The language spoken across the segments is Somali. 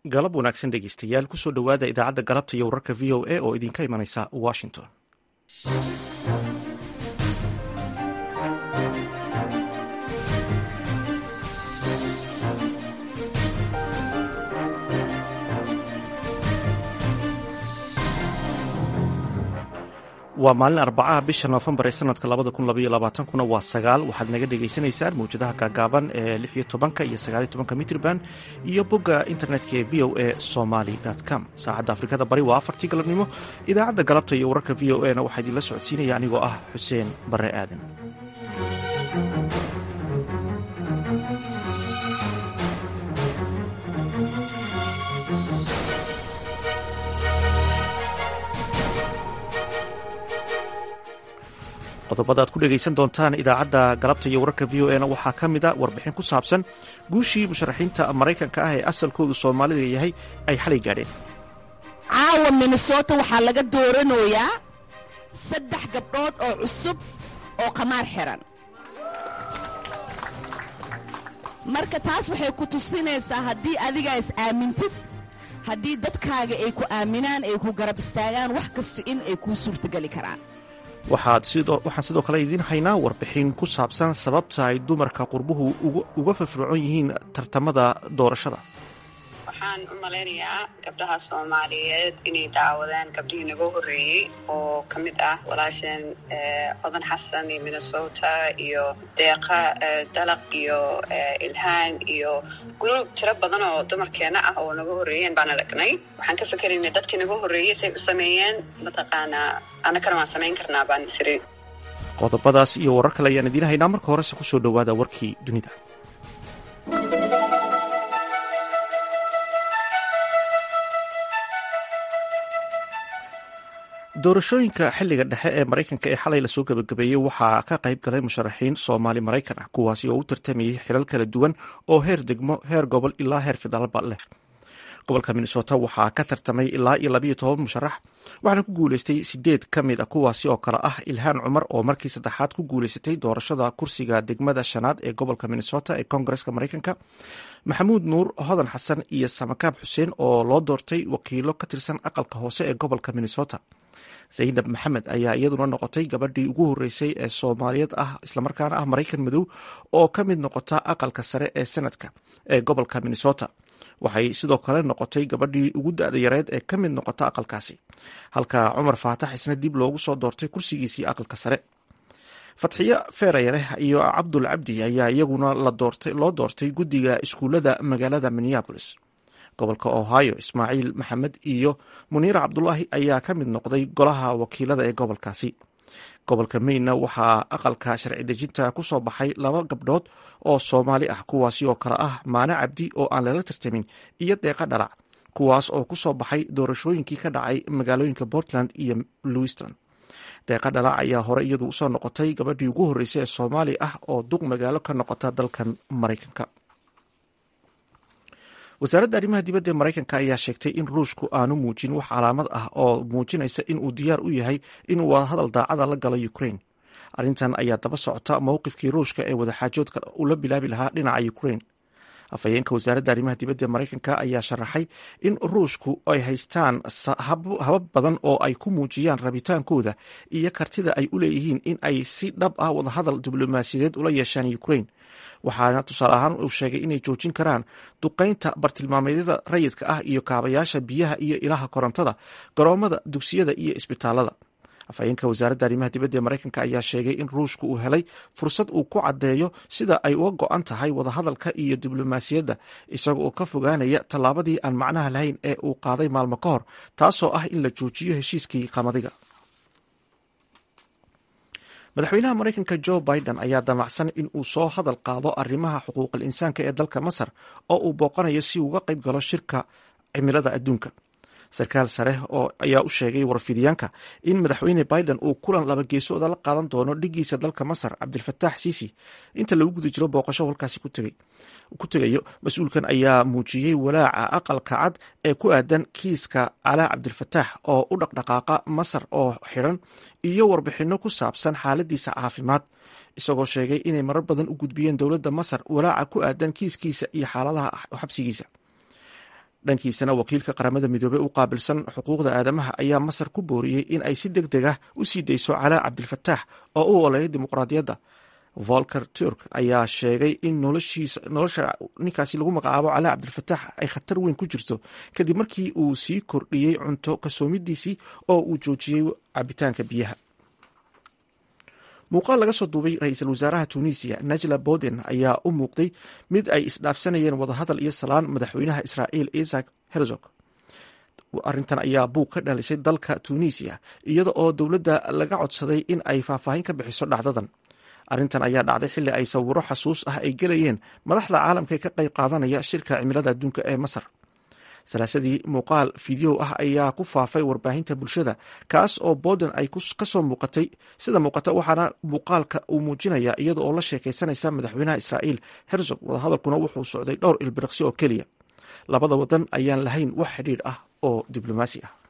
galab wanaagsan dhegeystayaal kusoo dhowaada idaacadda galabta iyo wararka v o a oo idinka imanaysa washington waa maalin arbacaha bisha noofembar ee sanadka labada kun labaiyo labaatankuna waa sagaal waxaad naga dhagaysanaysaan mawjadaha gaagaaban ee lix iyo tobanka iyo sagaaliyo tobanka mitrban iyo bogga internetka ee v o a somaly com saacadda afrikada bari waa afartii galabnimo idaacadda galabta iyo wararka v o a na waxaa idinla socodsiinaya anigoo ah xuseen bare aadan qodobada aad ku dhegaysan doontaan idaacadda galabta iyo wararka v o a na waxaa ka mid a warbixin ku saabsan guushii musharaxiinta maraykanka ah ee asalkoodu soomaalida yahay ay xalay gaadheen caawa minnesota waxaa laga dooranayaa saddex gabdhood oo cusub oo qamaar xiran marka taas waxay ku tusinaysaa haddii adigaa is aamintid haddii dadkaaga ay ku aaminaan ay ku garab istaagaan wax kasta in ay kuu suurtogeli karaan waxaan sidoo kale idiin haynaa warbixin ku saabsan sababta ay dumarka qurbuhu uga firfircoon yihiin tartamada doorashada waxaan u malaynayaa gabdhaha soomaaliyeed inay daawadeen gabdhihii naga horreeyey oo ka mid ah walaasheen odan xasan iyo minnesota iyo deeqa dalaq iyo ilhaan iyo gruub tiro badan oo dumarkeena ah oo naga horreeyeen baan aragnay waxaan ka fikeraynay dadkii naga horreeyey say u sameeyeen mataqaanaa annakana waan samayn karnaa baan isiri qodobadaas iyo warar kale ayaan idiin haynaa marka horese kusoo dhowaada warkii dunida doorashooyinka xiliga dhexe ee maraykanka ee xalay lasoo gabagabeeyey waxaa ka qayb galay musharaxiin soomaali maraykan ah kuwaasi oo u tartamayay xilal kala duwan oo heer degmo heer gobol ilaa heer federaalba leh gobolka minnesota waxaa ka tartamay ilaa iyo labayo toban musharax waxaana ku guuleystay sideed ka mid a kuwaasi oo kale ah ilhaan cumar oo markii saddexaad ku guuleysatay doorashada kursiga degmada shanaad ee gobolka minnesota ee koongareska maraykanka maxamuud nuur hodan xasan iyo samakaab xuseen oo loo doortay wakiilo ka tirsan aqalka hoose ee gobolka minnesota zaynab maxamed ayaa iyaduna noqotay gabadhii ugu horreysay ee soomaaliyeed ah islamarkaana ah maraykan madow oo ka mid noqota aqalka sare ee senadka ee gobolka minnesota waxay sidoo kale noqotay gabadhii ugu da-da yareed ee ka mid noqota aqalkaasi halka cumar faatax isna dib loogu soo doortay kursigiisii aqalka sare fatxiyo feerayare iyo cabdul cabdi ayaa iyaguna loo doortay guddiga iskuullada magaalada minneabolis gobolka ohio ismaaciil maxamed iyo muniira cabdulaahi ayaa ka mid noqday golaha wakiilada ee gobolkaasi gobolka mayna waxaa aqalka sharci dejinta ku soo baxay laba gabdhood oo soomaali ah kuwaasi oo kale ah maane cabdi oo aan lala tartamin iyo deeqa dhalac kuwaas oo ku soo baxay doorashooyinkii ka dhacay magaalooyinka portland iyo lewiston deeqa dhalac ayaa hore iyadu usoo noqotay gabadhii ugu horreysay ee soomaali ah oo duq magaalo ka noqota dalkan maraykanka wasaaradda arrimaha dibadda ee maraykanka ayaa sheegtay in ruushku aanu muujin wax calaamad ah oo muujinaysa in uu diyaar u yahay inuu wadahadal daacada la galo ukraine arrintan ayaa daba socota mowqifkii ruushka ee wadaxaajoodka ula bilaabi lahaa dhinaca ukraine afhayeenka wasaaradda arrimaha dibadda ee maraykanka ayaa sharaxay in ruushku ay haystaan habab badan oo ay ku muujiyaan rabitaankooda iyo kartida ay u leeyihiin in ay si dhab ah wadahadal diblomaasiyadeed ula yeeshaan ukraine waxaana tusaale ahaan uu sheegay inay joojin karaan duqaynta bartilmaameedyada rayidka ah iyo kaabayaasha biyaha iyo ilaha korontada garoomada dugsiyada iyo isbitaalada afhayeenka wasaaradda arrimaha dibadda ee maraykanka ayaa sheegay in ruushku uu helay fursad uu ku caddeeyo sida ay uga go-an tahay wadahadalka iyo diblomaasiyadda isaga oo ka fogaanaya tallaabadii aan macnaha lahayn ee uu qaaday maalmo ka hor taasoo ah in la joojiyo heshiiskii qamadiga madaxweynaha maraykanka jo biden ayaa damacsan in uu soo hadal qaado arrimaha xuquuqal insaanka ee dalka masar oo uu booqanayo si uga qayb galo shirka cimilada adduunka sarkaal sare oo ayaa u sheegay warfidiyaanka in madaxweyne biden uu kulan laba geesooda la qaadan doono dhigiisa dalka masar cabdilfataax siisi inta lagu guda jiro booqasho halkaasi ku tegayo mas-uulkan ayaa muujiyey walaaca aqalka cad ee ku aadan kiiska calaa cabdilfataax oo u dhaqdhaqaaqa masar oo xidhan iyo warbixinno ku saabsan xaaladiisa caafimaad isagoo sheegay inay marar badan u gudbiyeen dowladda masar walaaca ku aadan kiiskiisa iyo xaaladaha xabsigiisa dhankiisana wakiilka qaramada midoobey u qaabilsan xuquuqda aadamaha ayaa masar ku booriyey in ay si deg deg ah u sii dayso calaa cabdilfataax oo u oleeyay dimuqraadiyadda volker turk ayaa sheegay in nolosha ninkaasi lagu magacaabo calaa cabdilfataax ay khatar weyn ku jirto kadib markii uu sii kordhiyey cunto kasoomidiisii oo uu joojiyey cabitaanka biyaha muuqaal laga soo duubay ra-iisul wasaaraha tunisiya najla boden ayaa u muuqday mid ay isdhaafsanayeen wadahadal iyo salaan madaxweynaha israa'iil isak herzog arrintan ayaa buug ka dhalisay dalka tunisiya iyada oo dowladda laga codsaday in ay faahfaahin ka bixiso dhacdadan arrintan ayaa dhacday xilli ay sawiro xasuus ah ay gelayeen madaxda caalamka ee ka qayb qaadanaya shirka cimilada adduunka ee masar salaasadii muuqaal fideow ah ayaa ku faafay warbaahinta bulshada kaas oo boden ay kasoo muuqatay sida muuqata waxaana muuqaalka uu muujinaya iyada oo la sheekaysanaysa madaxweynaha israa'iil herzog wadahadalkuna wuxuu socday dhowr ilbiriqsi oo keliya labada wadan ayaan lahayn wax xidhiidh ah oo diblomaasi ah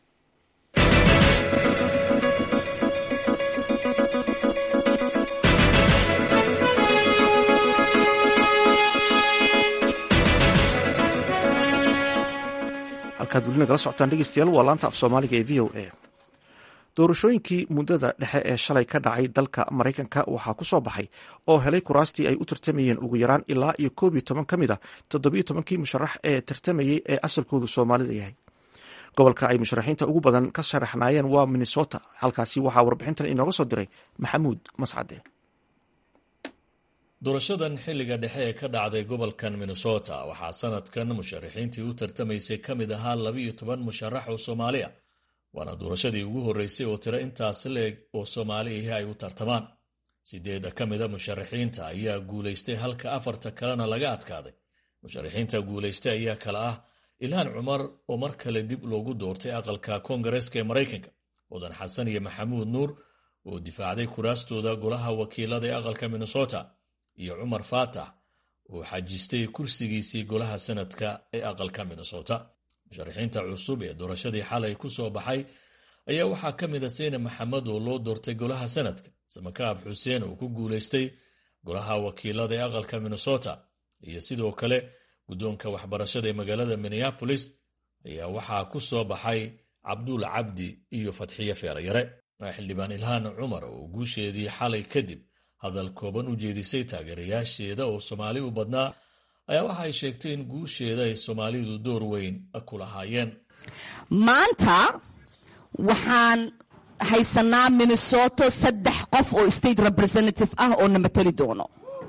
halkaad welina kala socotaan dhegeystayaal waa laanta af soomaaliga ee v o a doorashooyinkii muddada dhexe ee shalay ka dhacay dalka maraykanka waxaa ku soo baxay oo helay kuraastii ay u tartamayeen ugu yaraan ilaa iyo koob iyo toban ka mid a toddobiyo tobankii musharax ee tartamayey ee asalkoodu soomaalida yahay gobolka ay musharaxiinta ugu badan ka sharaxnaayeen waa minnesota halkaasi waxaa warbixintan inooga soo diray maxamuud mascade doorashadan xilliga dhexe ee ka dhacday gobolkan minnesota waxaa sanadkan musharaxiintii u tartamaysay ka mid ahaa labiiyo toban musharax oo soomaali ah waana doorashadii ugu horreysay oo tiro intaas leeg oo soomaali ahi ay u tartamaan sideeda ka mida musharaxiinta ayaa guulaystay halka afarta kalena laga adkaaday musharaxiinta guulaystay ayaa kale ah ilhaan cumar oo mar kale dib loogu doortay aqalka koongareeska ee maraykanka mudan xasan iyo maxamuud nuur oo difaacday kuraastooda golaha wakiilada ee aqalka minnesota iyo cumar faatax oo xajistay kursigiisii golaha sanadka ee aqalka minnesota musharaxiinta cusub ee doorashadii xalay ku soo baxay ayaa waxaa ka mid a seyne maxamed oo loo doortay golaha sanadka samakaab xuseen oo ku guulaystay golaha wakiilada ee aqalka minnesota iyo sidoo kale guddoonka waxbarashada ee magaalada minneabolis ayaa waxaa ku soo baxay cabduul cabdi iyo fatxiye feerayare xildhibaan ilhaan cumar oo guusheedii xalay kadib hadal kooban u jeedisay taageerayaasheeda oo soomaali u badnaa ayaa waxa ay sheegtay in guusheeda ay soomaalidu door weyn ku lahaayeen maanta waxaan haysanaa minnesoto saddex qof oo state representative ah oo na mateli doono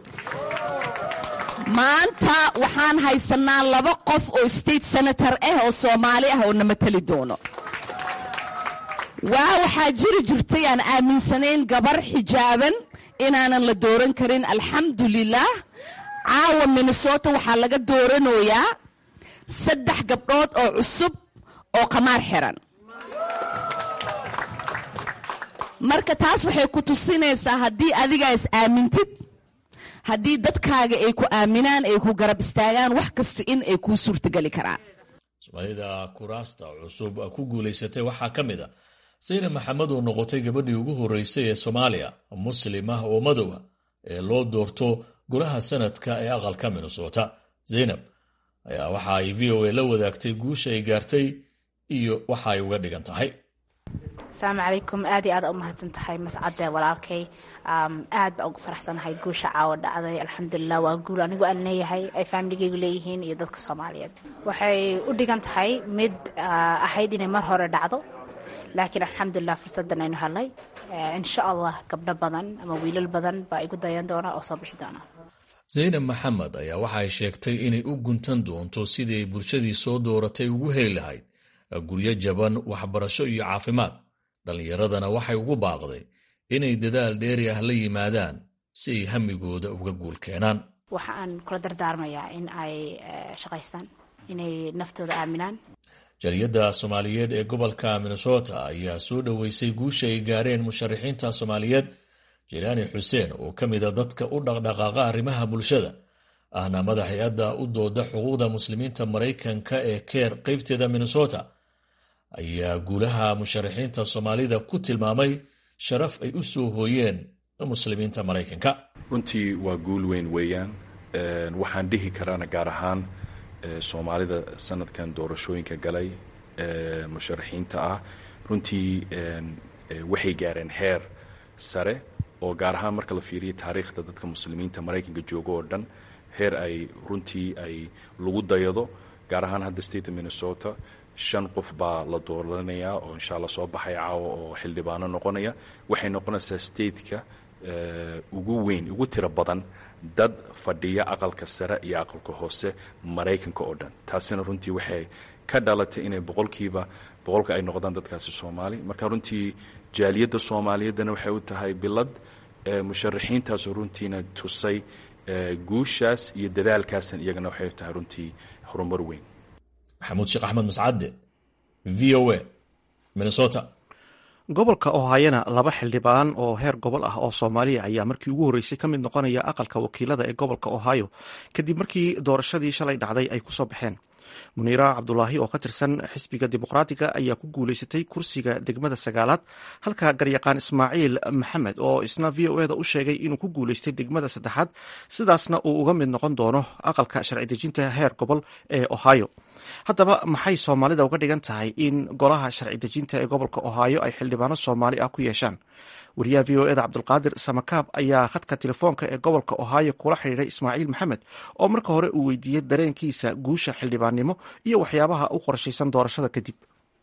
maanta waxaan haysanaa laba qof oo state senator ah oo soomaali ah oo na mateli doono waa waxaa jiri jirtay aan aaminsanayn gabar xijaaban inaanan la dooran karin alxamdulilah caawa minnesota waxaa laga dooranayaa saddex gabdhood oo cusub oo qamaar xiran marka taas waxay ku tusinaysaa haddii adigaa is aamintid haddii dadkaaga ay ku aaminaan ay ku garab istaagaan wax kasta in ay kuu suurtageli karaan soomaalida kuraasta cusub ku guulaysatay waxaa ka mid a sayne maxamed oo noqotay gabadhii ugu horreysay ee soomaaliya muslim ah oo madowa ee loo doorto golaha sanadka ee aqalka minnesota zaynab ayaa waxa ay v o a la wadaagtay guusha ay gaartay iyo waxa ay uga dhigan tahay asalaamu calaykum aad iyo aad u mahadsan tahay mascade walaalkay aad baan ugu faraxsanahay guusha caawa dhacday alxamdulilah waa guul anigu aan leeyahay ay faamiligaygu leeyihiin iyo dadka soomaaliyeed waxay u dhigan tahay mid ahayd inay mar hore dhacdo laakiin alxamdulilah fursadan aynu helay insha allah gabdho badan ama wiilal badan baa igu dayan doona oo soo bixi doona zaynab maxamed ayaa waxa ay sheegtay inay u guntan doonto sidii ay bulshadii soo dooratay ugu heli lahayd guryo jaban waxbarasho iyo caafimaad dhallinyaradana waxay ugu baaqday inay dadaal dheeri ah la yimaadaan si ay hamigooda uga guul keenaan waxa aan kula dardaarmayaa in ay shaqaystaan inay naftooda aaminaan jariyadda soomaaliyeed ee gobolka minnesota ayaa soo dhoweysay guusha ay gaareen musharaxiinta soomaaliyeed jilaani xuseen oo ka mida dadka u dhaqdhaqaaqa arrimaha bulshada ahna madax hay-adda u dooda xuquuqda muslimiinta maraykanka ee keer qaybteeda minnesota ayaa guulaha musharaxiinta soomaalida ku tilmaamay sharaf ay u soo hooyeen muslimiinta maraykanka runtii waa guul weyn weeyaan waxaan dhihi karaana gaar ahaan soomaalida sanadkan doorashooyinka galay musharaxiinta ah runtii waxay gaareen heer sare oo gaar ahaan marka la fiiriyo taariikhda dadka muslimiinta maraykanka jooga oo dhan heer ay runtii ay lagu dayado gaar ahaan hadda statea minnesota shan qof baa la dooranayaa oo insha alla soo baxay caawa oo xildhibaano noqonaya waxay noqonaysaa stateka ugu weyn ugu tiro badan dad fadhiya aqalka sare iyo aqalka hoose maraykanka oo dhan taasina runtii waxay ka dhalatay inay boqolkiiba boqolka ay noqdaan dadkaasi soomaali marka runtii jaaliyadda soomaaliyeedana waxay u tahay bilad musharaxiintaasoo runtiina tusay guushaas iyo dadaalkaasan iyagana waxay u tahay runtii horumar weyn maxamuud sheekh axmed mascade v o a minnesota gobolka ohayana laba xildhibaan oo heer gobol ah oo soomaaliya ayaa markii ugu horreysay ka mid noqonaya aqalka wakiilada ee gobolka ohio kadib markii doorashadii shalay dhacday ay kusoo baxeen muniira cabdulaahi oo ka tirsan xisbiga dimuqraatiga ayaa ku guuleysatay kursiga degmada sagaalaad halka garyaqaan ismaaciil maxamed oo isna v o eda u sheegay inuu ku guuleystay degmada saddexaad sidaasna uu uga mid noqon doono aqalka sharci dejinta heer gobol ee ohio haddaba maxay soomaalida uga dhigan tahay in golaha sharci dejinta ee gobolka ohio ay xildhibaano soomaali ah ku yeeshaan wariyaha v o eda cabdulqaadir samakaab ayaa khadka telefoonka ee gobolka ohio kula xidhiiray ismaaciil maxamed oo marka hore uu weydiiyey dareenkiisa guusha xildhibaannimo iyo waxyaabaha u qorshaysan doorashada kadib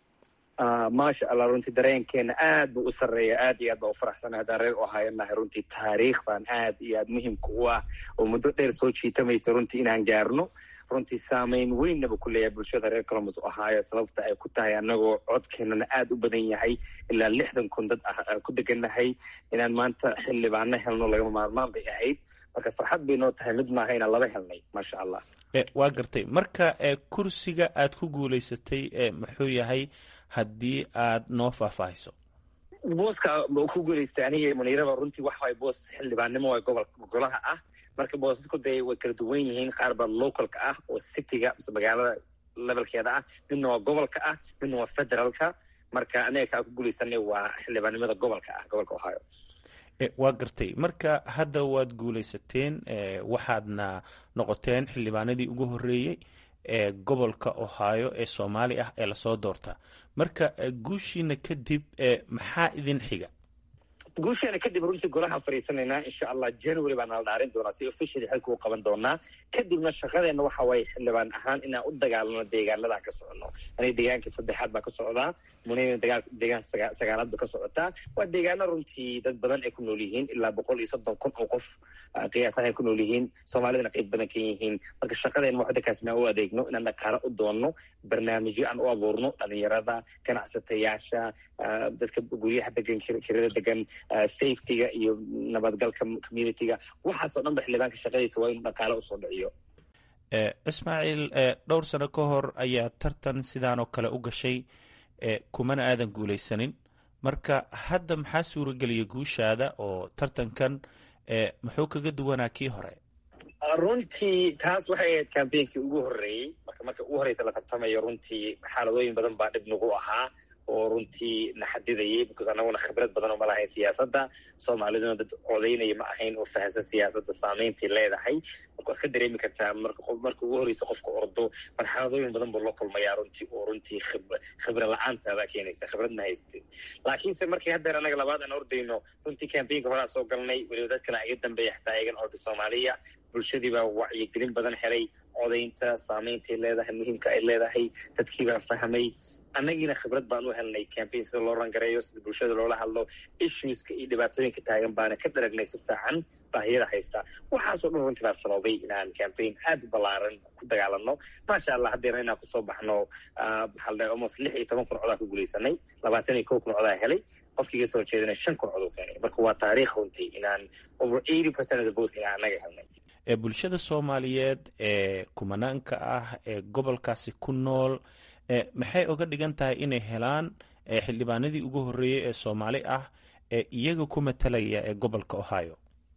maasha allah runtii dareenkeena aad buu u sarreeya aad iyo aad baa u faraxsana haddaan reer ohio nahay runtii taariikhdan aad iyo aad muhimka u ah oo muddo dheer soo jiitamaysa runtii inaan gaarno runtii saamayn weynaba ku leeyahay bulshada reer colombus ohio sababta ay ku tahay annagoo codkeenana aad u badan yahay ilaa lixdan kun dad ah ku degannahay inaan maanta xildhibaano helno lagama maarmaan bay ahayd marka farxad bay noo tahay mid maaha inaan laba helnay maasha allah waa gartay marka kursiga aad ku guulaysatay muxuu yahay haddii aad noo faahfaahiso booska ku guulaystay aniga muniiraba runtii wax waay boos xildhibaannimo waa gobol golaha ah marka boosasku dee way kala duwan yihiin qaar baa localka ah oo cityga mise magaalada levelkeeda ah midna waa gobolka ah midna waa federaalka marka aniga kaa ku guulaysanay waa xildhibaannimada gobolka ah gobolka ohio waa gartay marka hadda waad guulaysateen waxaadna noqoteen xildhibaanadii ugu horreeyey ee gobolka ohio ee soomaali ah ee lasoo doortaa marka guushiina kadib maxaa idin xiga guusheena kadib runtii golahaan fadhiisanaynaa insha allah january baa nala dhaarin doonaa si officially xilka u qaban doonaa kadibna shaqadeenna waxa waaye xildhibaan ahaan inaan u dagaalano deegaanadaan ka soconno aniga deegaankii saddexaad baa ka socdaa munina deegaanka sagaalaad ba ka socotaa waa deegaano runtii dad badan ay ku nool yihiin ilaa boqol iyo soddon kun oo qof qiyaasan ay ku nool yihiin soomaalidana qayb badan ka yihiin marka shaqadeenna wax dadkaas inaan u adeegno inaan dhaqaalo u doonno barnaamijyo aan u abuurno dhalinyarada ganacsatayaasha dadka guryaha degan kirada degan safetyga iyo nabadgalka communityga waxaasoo dhan ba xildhibaanka shaqadiisa waa inuu dhaqaalo usoo dhiciyo ismaaciil dhowr sano ka hor ayaa tartan sidaan oo kale u gashay kumana aadan guulaysanin marka hadda maxaa suurageliya guushaada oo tartankan muxuu kaga duwanaa kii hore runtii taas waxay ahayd cambainkii ugu horreeyey marka marka ugu horreysa la tartamayo runtii xaaladooyin badan baa dhib nagu ahaa oo runtii na xadidayay because annaguna khibrad badan oo ma lahayn siyaasadda soomaaliduna dad codaynaya ma ahayn oo fahamsan siyaasadda saameyntay leedahay marka waad ka dareemi kartaa marka ugu horreysa qofka ordo marxaladooyin badan buu la kulmayaa runtii oo runtii khibra la-aantaada keenaysa khibrad ma haystin laakiinse markii haddeer annaga labaad aan ordayno runtii cambaynka horaa soo galnay weliba dad kale iga dambeeya xataa iyagan orda soomaaliya bulshadii baa wacyigelin badan helay codaynta saameyntay leedahay muhiimka ay leedahay dadkiibaa fahmay annagiina khibrad baan u helnay cambaign sida loo rangareeyo sida bulshada loola hadlo issueska iyo dhibaatooyinka taagan baana ka daragnay si fiican baahiyada haysta waxaasoo dhan runtii baa sababay inaan cambaign aad u ballaaran ku dagaalano maasha allah haddeerna inaan kusoo baxno maxaa la dhahay almost lix iyo toban kun codaa ku guulaysanay labaatan iyo kow kun codaa helay qofkiiga soo jeedana shan kun cod u keenay marka waa taariikh runtii inaan over eighty percent of the vote inaan annaga helnay bulshada soomaaliyeed ee kumanaanka ah ee gobolkaasi ku nool maxay oga dhigan tahay inay helaan xildhibaanadii ugu horreeyey ee soomaali ah ee iyaga ku matalaya ee gobolka ohio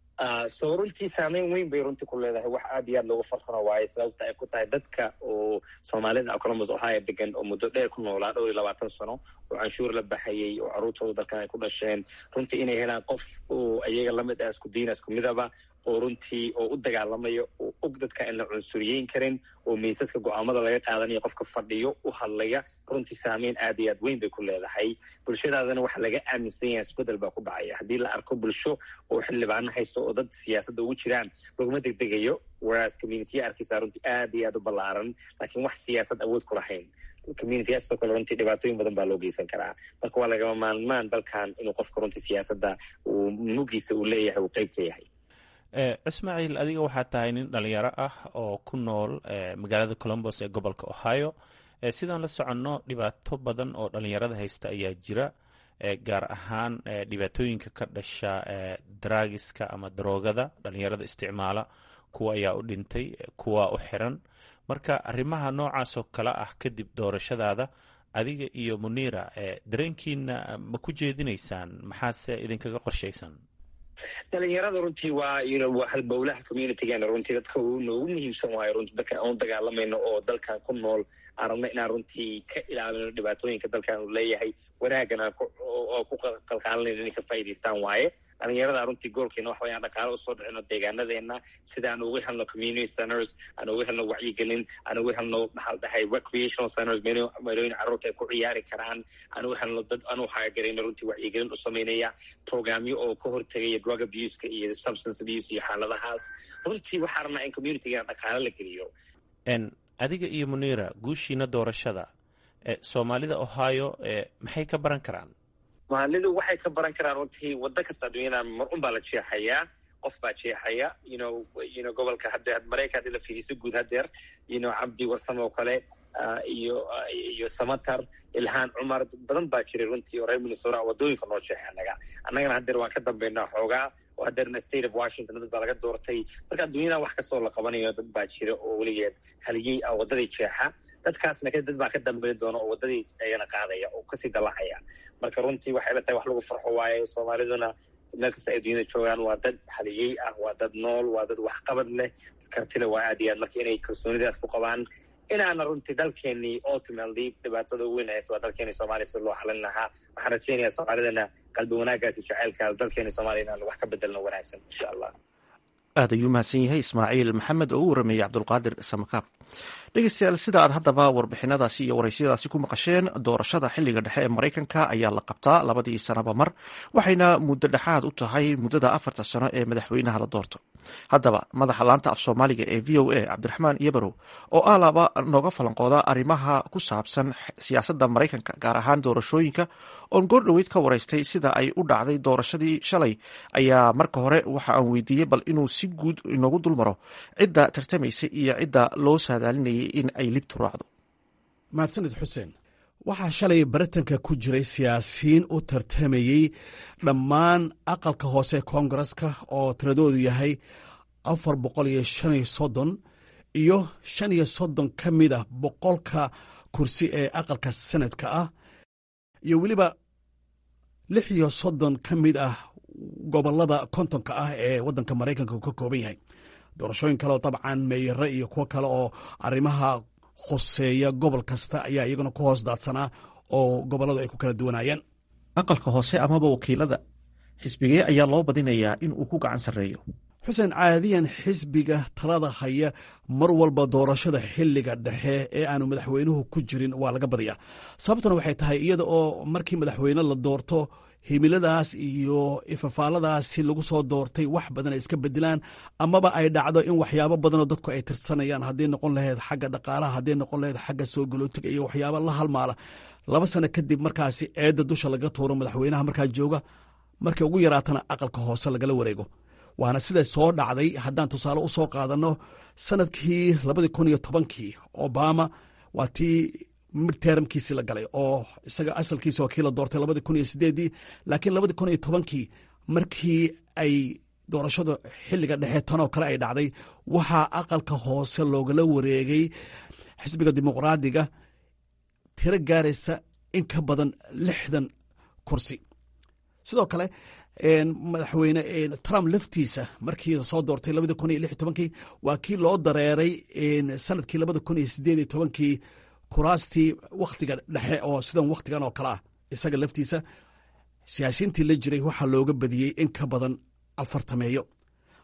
so runtii saameyn weyn bay runtii ku leedahay wax aad iyo aad loogu farxano waaye sababta ay ku tahay dadka oo soomaalida columbus ohio degan oo muddo dheer ku noolaa dhowr iyo labaatan sano oo canshuur la baxayay oo carruurtooda dalkan ay ku dhasheen runtii inay helaan qof oo iyaga lamid ah isku diina isku midaba oo runtii oo u dagaalamayo oo u og dadka aan la cunsuriyeyn karin oo miisaska go-aamada laga qaadanaya qofka fadhiyo u hadlaya runtii saameyn aad iyo aad weyn bay ku leedahay bulshadaadana waxa laga aaminsan yahay isbedel baa ku dhacaya haddii la arko bulsho oo xildhibaano haysto oo dad siyaasadda ugu jiraan laguma degdegayo whereas communitiya arkaysaa runtii aad iyo aad u ballaaran laakiin wax siyaasad awood ku lahayn communityaasoo kale runtii dhibaatooyin badan baa loo geysan karaa marka waa lagama maalmaan dalkan inuu qofka runtii siyaasadda uu mugiisa uu leeyahay uu qeyb ka yahay ismaaciil adiga waxaa tahay nin dhalinyaro ah oo ku nool magaalada colombos ee gobolka ohio sidaan la soconno dhibaato badan oo dhalinyarada haysta ayaa jira gaar ahaan dhibaatooyinka ka dhasha daraagiska ama daroogada dhalinyarada isticmaala kuwa ayaa u dhintay kuwa u xiran marka arrimaha noocaasoo kale ah kadib doorashadaada adiga iyo muniira dareenkiina ma ku jeedinaysaan maxaase idinkaga qorshaysan dhalinyarada runtii waa waa halbowlaha communitygeena runtii dadka noogu muhiimsan waayo runtii dadka aan u dagaalamayno oo dalkan ku nool aan rabno inaan runtii ka ilaalino dhibaatooyinka dalkan uu leeyahay wanaagana oo ku qalqaalanayno inay ka faa'idaystaan waaye dhalinyarada runtii goolkeena waxa way aan dhaqaalo usoo dhicino deegaanadeena sida aan ugu helno community centers aan ugu helno wacyigelin aan ugu helno maxaa la dhahay recreational centers meelooyin carruurta ay ku ciyaari karaan aan ugu helno dad aan u haagarayno runtii wacyigelin u samaynaya programyo oo ka hortegaya drug abuseka iyo substance abuse iyo xaaladahaas runtii waxaa rabnaa in communitygeena dhaqaalo la geliyo adiga iyo muniira guushiina doorashada soomaalida ohio maxay ka baran karaan maalidu waxay ka baran karaan runtii waddo kasta adduunyada mar un baa la jeexayaa qof baa jeexaya yno yno gobolka hadde maraykan haddii la fiiriso guud hadeer yno cabdi warsamo oo kale iyo iyo samatar ilhaan cumar badan baa jiray runtii oo reer minnesota waddooyinka noo jeexa annaga annagana hadeer waan ka dambaynaa xoogaa oo hadeerna state of washington dad baa laga doortay marka adduunyada wax kastoo la qabanayo dad baa jira oo weligeed haliyey ah waddadii jeexa dadkaasna dad baa ka dambayn doona oo waddadii ayana qaadaya oo kasii dallacaya marka runtii waxay la tahay wax lagu farxo waaye soomaaliduna meel kasta ay dunyada joogaan waa dad haliyey ah waa dad nool waa dad waxqabad leh kartile waa aad iyo aad marka inay kalsoonidaas ku qabaan inaana runtii dalkeenii ultimately dhibaatada ugu weyn haysta waa dalkeeni soomaaliya si loo xalin lahaa waxaan rajaynayaa soomaalidana qalbi wanaagaasi jaceylkaas dalkeeni soomaaliya inaan wax ka bedelno wanaagsan insha allah aad ayuu mahadsan yahay ismaaciil maxamed oo u warameeyey cabdulqaadir samakaab dhegeystayaal sida aad haddaba warbixinadaasi iyo waraysiyadaasi ku maqasheen doorashada xiliga dhexe ee maraykanka ayaa la qabtaa labadii sanaba mar waxayna muddo dhexaad u tahay muddada afarta sano ee madaxweynaha la doorto haddaba madaxa laanta af soomaaliga ee v o a cabdiraxmaan yabarow oo alaaba nooga falanqooda arrimaha ku saabsan siyaasadda maraykanka gaar ahaan doorashooyinka oon goordhoweyd ka waraystay sida ay u dhacday doorashadii shalay ayaa marka hore waxa aan weydiiyey bal inuu si guud inoogu dulmaro cidda tartamaysa iyo cidda loo saadaalinayay in ay libtu raacdo mahadsanid xuseen waxaa shalay baritanka ku jiray siyaasiyiin u tartamayey dhammaan aqalka hoose koongareska oo tiradoodu yahay afar boqol iyo shan iyo soddon iyo shan iyo soddon ka mid ah boqolka kursi ee aqalka sanadka ah iyo weliba lix iyo soddon ka mid ah gobolada kontonka ah ee waddanka maraykanka uu ka kooban yahay doorashooyin kale oo dabcan meeyare iyo kuwo kale oo arrimaha khoseeya gobol kasta ayaa iyaguna ku hoos daadsanaa oo gobolladu ay ku kala duwanayeen aqalka hoose amaba wakiilada xisbigee ayaa loo badinayaa in uu ku gacan sarreeyo xuseen caadiyan xisbiga talada haya mar walba doorashada xilliga dhexe ee aanu madaxweynuhu ku jirin waa laga badiyaa sababtuna waxay tahay iyada oo markii madaxweyne la doorto himiladaas iyo ifafaaladaasi lagu soo doortay wax badan ay iska bedelaan amaba ay dhacdo in waxyaabo badanoo dadku ay tirsanayaan hadday noqon lahayd xagga dhaqaalaha hadday noqon lahayd xagga soo galootiga iyo waxyaabo la halmaala laba sano kadib markaasi eedda dusha laga tuuro madaxweynaha markaa jooga markay ugu yaraatana aqalka hoose lagala wareego waana siday soo dhacday haddaan tusaale u soo qaadanno sanadkii labadii kun iyo tobankii obama waa tii midtermkiisii la galay oo isaga asalkiisa waa kii la doortay labadii kun iyo sideedii laakiin labadii kun iyo tobankii markii ay doorashada xilliga dhexe tanoo kale ay dhacday waxaa aqalka hoose loogala wareegay xisbiga dimuqraadiga tiro gaaraysa in ka badan lixdan kursi sidoo kale madaxweyne trump laftiisa markii soo doortay labadii kun iyo lix iyo tobankii waa kii loo dareeray sanadkii labada kun iyo sideed iyo tobankii kuraastii wakhtiga dhexe oo sidan wakhtigan oo kale ah isaga laftiisa siyaasiyiintii la jiray waxaa looga badiyey in ka badan afartameeyo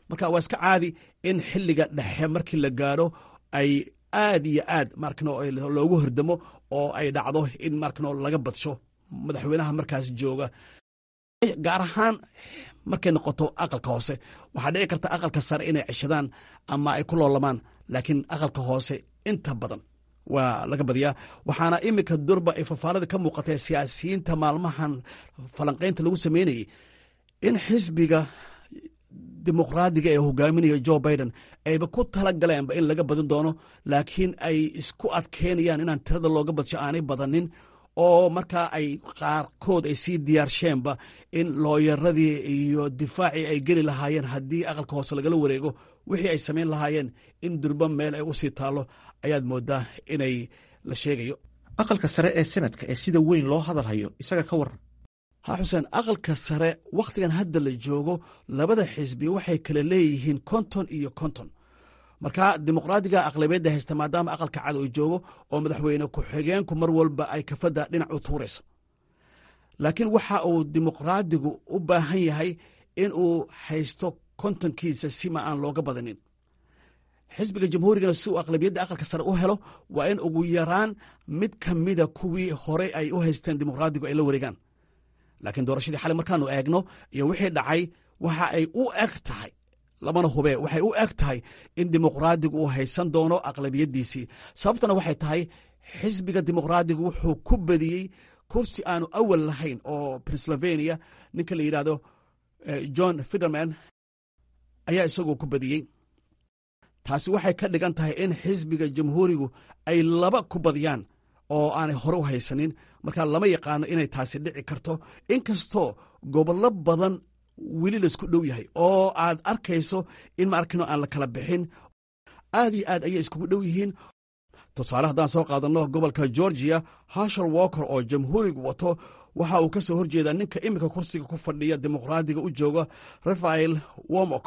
marka waa iska caadi in xilliga dhexe markii la gaadho ay aad iyo aad markano loogu hordamo oo ay dhacdo in markano laga badsho madaxweynaha markaas jooga gaar ahaan markay noqoto aqalka hoose waxaa dhici karta aqalka sare inay ceshadaan ama ay ku loolamaan laakiin aqalka hoose inta badan waa laga badiyaa waxaana iminka durba ay fafaalada ka muuqatee siyaasiyiinta maalmahan falanqaynta lagu sameynayay in xisbiga dimuqraadiga ee hogaaminaya jo biden ayba ku tala galeenba in laga badin doono laakiin ay isku adkeynayaan inaan tirada looga badsho aanay badanin oo markaa ay qaarkood ay sii diyaarsheenba in looyaradii iyo difaacii ay geli lahaayeen haddii aqalka hoose lagala wareego wixii ay samayn lahaayeen in durba meel ay usii taallo ayaad moodaa inay la sheegayo aqalka sare ee senadka ee sida weyn loo hadalhayo isaga ka waran ha xuseen aqalka sare wakhtigan hadda la joogo labada xisbi waxay kala leeyihiin konton iyo konton marka dimuqraadiga aqlabiyadda haysta maadaama aqalka cad uu joogo oo madaxweyne ku-xigeenku mar walba ay kafadda dhinac u tuurayso laakiin waxa uu dimuqraadigu u baahan yahay in uu haysto kontonkiisa sima aan looga badanin xisbiga jamhuurigana si uu aqlabiyadda aqalka sare u helo waa in ugu yaraan mid ka mida kuwii horey ay u haysteen dimuqraadigu ay la wareegaan laakiin doorashadii xalay markaanu eegno iyo wixii dhacay waxa ay u eg tahay lamana hubee waxay u eg tahay in dimuqraadigu uu haysan doono aqlabiyaddiisii sababtuna waxay tahay xisbiga dimuqraadigu wuxuu ku badiyey kursi aanu awal lahayn oo pennsylvania ninka la yidhaahdo john fiderman ayaa isagoo ku badiyey taasi waxay ka dhigan tahay in xisbiga jamhuurigu ay laba ku badiyaan oo aanay hore u haysanin marka lama yaqaano inay taasi dhici karto inkastoo gobollo badan weli laisku dhow yahay oo aad arkayso in maarkino aan la kala bixin aad iyo aad ayay iskugu dhow yihiin tusaale haddaan soo qaadanno gobolka georgia hashar walker oo jamhuurigu wato waxa uu ka soo horjeedaa ninka iminka kursiga ku fadhiya dimuqraadiga u jooga rafael womok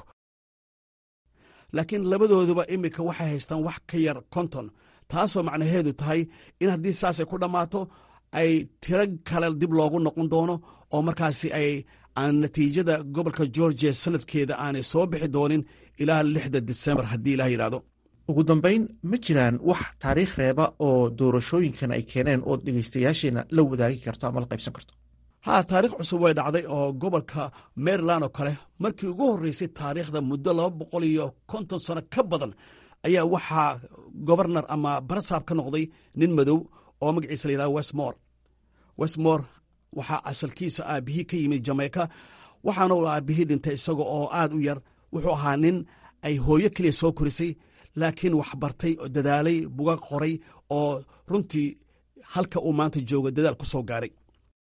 laakiin labadooduba iminka waxay haystaan wax ka yar konton taasoo macnaheedu tahay in haddii saasay ku dhammaato ay tiro kale dib loogu noqon doono oo markaasi ay aan natiijada gobolka georgia sanadkeeda aanay soo bixi doonin ilaa lixda disembar haddii ilaah yidhaahdo ugu dambayn ma jiraan wax taariikh reeba oo doorashooyinkan ay keeneen oo dhegaystayaasheena la wadaagi karto ama la qaybsan karto ha taarikh cusub way dhacday oo gobolka maryland oo kale markii ugu horreysay taariikhda muddo laba boqol iyo konton sano ka badan ayaa waxaa gobarnar ama barasaab ka noqday nin madow oo magaciisa la yidhahdo westmore westmore waxaa asalkiisa aabihii ka yimid jamaica waxaana uu aabihii dhintay isaga oo aad u yar wuxuu ahaa nin ay hooyo keliya soo korisay laakiin wax bartay oo dadaalay buga qoray oo runtii halka uu maanta jooga dadaal ku soo gaaray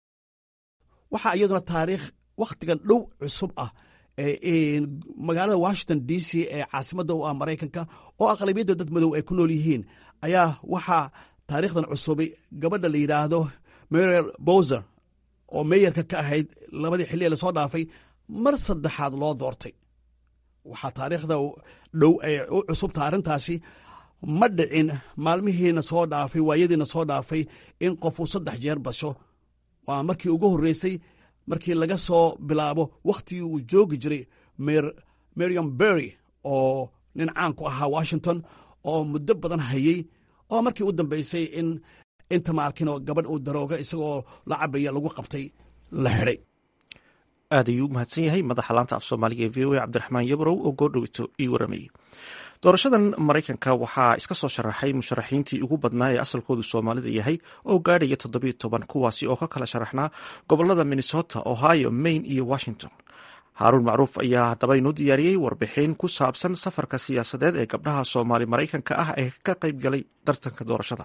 waxaa iyaduna taariikh wakhtigan dhow cusub ah magaalada washington d c ee caasimadda u ah maraykanka oo aqlabiyadda dad madow ay ku nool yihiin ayaa waxaa taariikhdan cusubay gabadha la yidhaahdo mariel bowser oo meeyarka ka ahayd labadii xilli ee lasoo dhaafay mar saddexaad loo doortay waxaa taariikhda dhow ay u cusubta arrintaasi ma dhicin maalmihiina soo dhaafay waayadiina soo dhaafay in qofuu saddex jeer basho waa markii ugu horreysay markii laga soo bilaabo wakhtigii uu joogi jiray meriam berry oo nin caan ku ahaa washington oo muddo badan hayey oo markii u dambeysay in inta maarkinoo gabadh uu darooga isagoo la cabaya lagu qabtay la xidhay aad ayuu u mahadsan yahay madaxa laanta af soomaaliga ee v o a cabdiraxmaan yabrow oo goordhowito ii waramayey doorashadan maraykanka waxaa iska soo sharaxay musharaxiintii ugu badnaa ee asalkoodu soomaalida yahay oo gaadhaya toddobiyo toban kuwaasi oo ka kala sharaxnaa gobolada minnesota ohio maine iyo washington haaruun macruuf ayaa haddaba inuu diyaariyey warbixin ku saabsan safarka siyaasadeed ee gabdhaha soomaali maraykanka ah ee ka qayb galay tartanka doorashada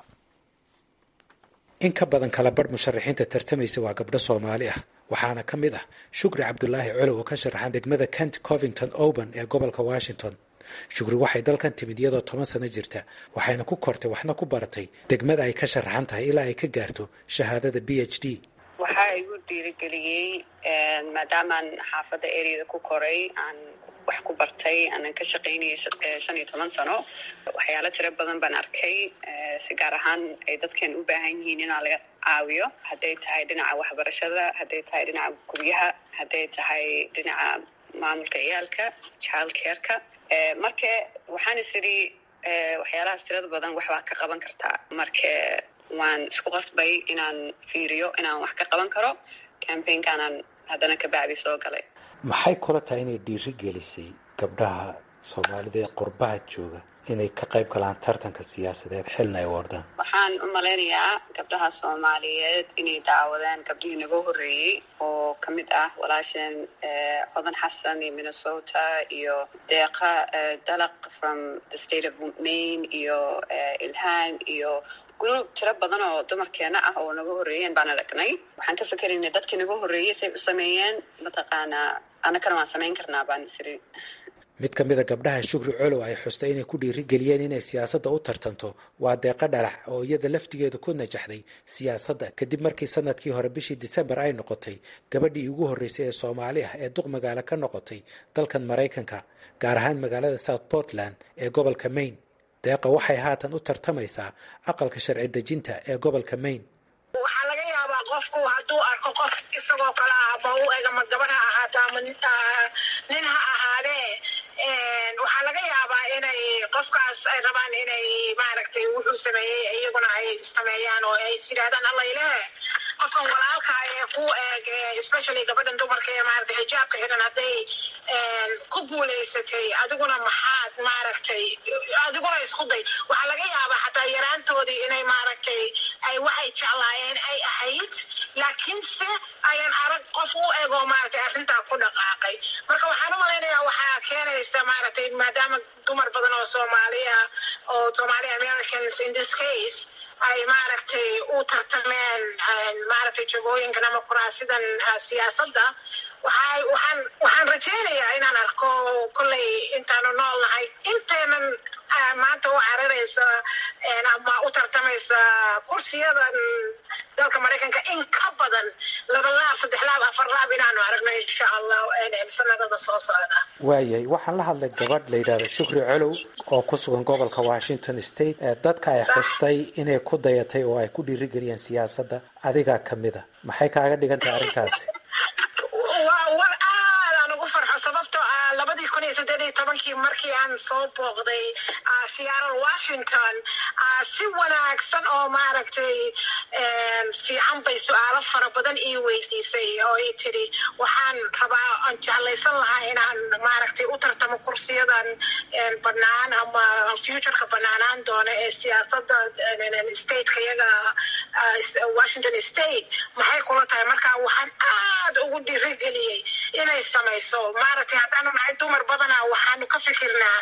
in ka badan kala badh musharaxiinta tartamaysa waa gabdho soomaali ah waxaana ka mid ah shukri cabdulaahi colow oo ka sharaxan degmada kent covington oban ee gobolka washington shukri waxay dalkan timid iyadoo toban sano jirta waxayna ku kortay waxna ku baratay degmada ay ka sharaxan tahay ilaa ay ka gaarto shahaadada b h d waxaa igu dhiirigeliyey maadaamaan xaafadda eryada ku koray aan wax ku bartay aanan ka shaqaynayay shan iyo toban sano waxyaalo tiro badan baan arkay si gaar ahaan ay dadkan u baahan yihiin inaa laga caawiyo hadday tahay dhinaca waxbarashada hadday tahay dhinaca guryaha hadday tahay dhinaca maamulka ciyaalka child careka marka waxaan is idhi waxyaalahaas tirada badan waxbaa ka qaban kartaa marka waan isku qasbay inaan fiiriyo inaan wax ka qaban karo cambaynkaanaan haddana ka bacdi soo galay maxay kula tahay inay dhiiri gelisay gabdhaha soomaalida ee qurbaha jooga inay ka qayb galaan tartanka siyaasadeed xilna ay wardaan waxaan u malaynayaa gabdhaha soomaaliyeed inay daawadeen gabdhihii naga horreeyey oo ka mid ah walaasheen codan xasan iyo minnesota iyo deeqa dalaq from the state of maine iyo ilhaan iyo group tiro badan oo dumarkeena ah oo naga horreeyeen baan aragnay waxaan ka fikeraynay dadkii naga horreeyey say u sameeyeen mataqaanaa annakana waan samayn karnaa baan isiri mid ka mid a gabdhaha shukri colow ay xustay inay ku dhiirigeliyeen inay siyaasadda u tartanto waa deeqa dhalax oo iyada laftigeedu ku najaxday siyaasadda kadib markii sanadkii hore bishii disembar ay noqotay gabadhii ugu horreysay ee soomaali ah ee duq magaalo ka noqotay dalkan maraykanka gaar ahaan magaalada south portland ee gobolka maine deeqa waxay haatan u tartamaysaa aqalka sharci dejinta ee gobolka maine waxaa laga yaabaa qofku hadduu arko qof isagoo kale ah ama u eg ama gabar ha ahaato ama nin ha ahaadee waxaa laga yaabaa inay qofkaas ay rabaan inay maaragtay wuxuu sameeyey iyaguna ay sameeyaan oo ay is yidhahdaan alla ileh qofkan walaalka ee ku eeg especially gabadhan dumarka ee maaragtay xijaabka xidhan hadday ku guulaysatay adiguna maxaad maaragtay adiguna isku day waxaa laga yaabaa xataa yaraantoodii inay maaragtay ay waxay jeclaayeen ay ahayd laakiinse ayan arag qof u ego maaragtay arrintaa ku dhaqaaqay marka waxaan u malaynayaa waxaa keenaysa maaragtay maadaama dumar badan oo soomaaliya oo somali americans in this case ay maaragtay u tartameen maaragtay jagooyinkan ama kuraasidan siyaasadda waxay waxaan waxaan rajaynayaa inaan arko kolley intaanu nool nahay inteenan maanta u cararaysa ama u tartamaysa kursiyadan dalka maraykanka in ka badan laba laab saddex laab afar laab inaanu aragno insha allah sanadada soo socda waayahay waxaan la hadlay gabadh la yidhahdo shukri colow oo ku sugan gobolka washington state dadka ay xustay inay ku dayatay oo ay ku dhiirigeliyeen siyaasadda adigaa ka mid a maxay kaaga dhigan tahay arrintaasi war aadaan ugu farxo sababtoo ah labadii kun iyo saddeed iyo tobankii markii aan soo booqday seattle washington si wanaagsan oo maaragtay fiican bay su-aalo fara badan ii weydiisay oo ii tidhi waxaan rabaa aan jeclaysan lahaa inaan maaragtay u tartamo kursiyadan banaan ama futureka banaanaan doona ee siyaasadda stateka iyaga washington state maxay kula tahay marka waxaan aad ugu dhiirigeliyey inay samayso maaragtay haddaanu nahay dumar badana waxaanu ka fikirnaa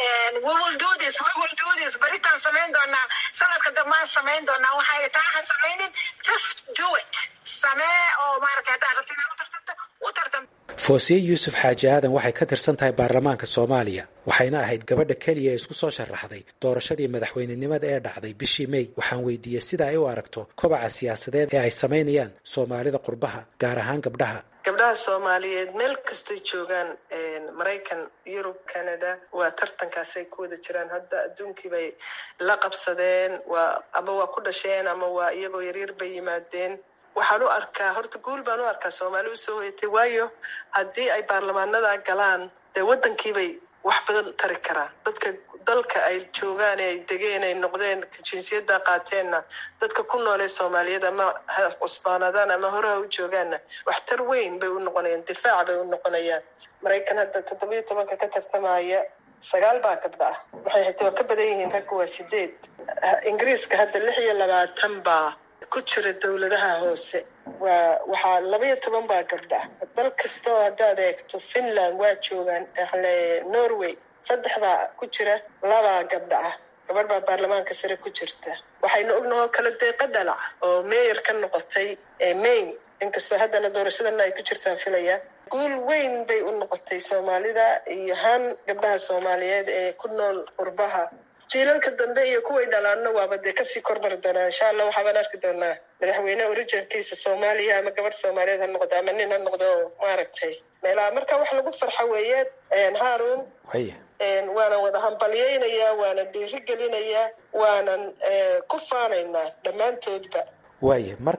beritaan samayn doonaa sanadka dambaan samayn doonaa waxay taa ha samaynin just do it samee oo maaragtay haddaad rabto inaad u tartamto u tartam foosiye yuusuf xaaji aadan waxay ka tirsan tahay baarlamaanka soomaaliya waxayna ahayd gabadha keliya ee isku soo sharaxday doorashadii madaxweynenimada ee dhacday bishii mey waxaan weydiiyey sida ay u aragto kobaca siyaasadeed ee ay samaynayaan soomaalida qurbaha gaar ahaan gabdhaha gabdhaha soomaaliyeed meel kastay joogaan maraykan yurub canada waa tartankaasay ku wada jiraan hadda adduunkii bay la qabsadeen waa ama waa ku dhasheen ama waa iyagoo yaryar bay yimaadeen waxaan u arkaa horta guul baan u arkaa soomaali usoo hoyatay waayo haddii ay baarlamaanada galaan dee waddankiibay wax badan tari karaan dadka dalka ay joogaan ee ay degeen ay noqdeen jinsiyadda qaateenna dadka ku noolee soomaaliyeed ama ha cusbaanadaan ama horeha u joogaanna waxtar weyn bay u noqonayaan difaac bay u noqonayaan maraykan hadda toddobiyo tobanka ka tartamaya sagaal baa gabdha ah waxay hata waa ka badan yihiin ragga waa sideed ingiriiska hadda lix iyo labaatan baa ku jira dowladaha hoose waa waxaa labaiyo toban baa gabdha ah dal kastoo haddaad eegto finland waa joogaan norway saddex baa ku jira labaa gabdha ah gabadh baa baarlamaanka sare ku jirta waxaynu ognahoo kala deeqa dhalac oo meyer ka noqotay maine inkastoo haddana doorashadana ay ku jirtaan filaya guul weyn bay u noqotay soomaalida iyo haan gabdhaha soomaaliyeed ee ku nool qurbaha jiilalka dambe iyo kuway dhalaanna waaba dee kasii kormari doonaa insha allah waxaabaan arki doonaa madaxweyne originkiisa soomaaliya ama gabadh soomaaliyeed ha noqdo ama nin ha noqdo maaragtay meelaha marka wax lagu farxa weeye haarun waanan wada hambalyaynayaa waanan dhiirigelinayaa waanan ku faanaynaa dhammaantoodba waaya marka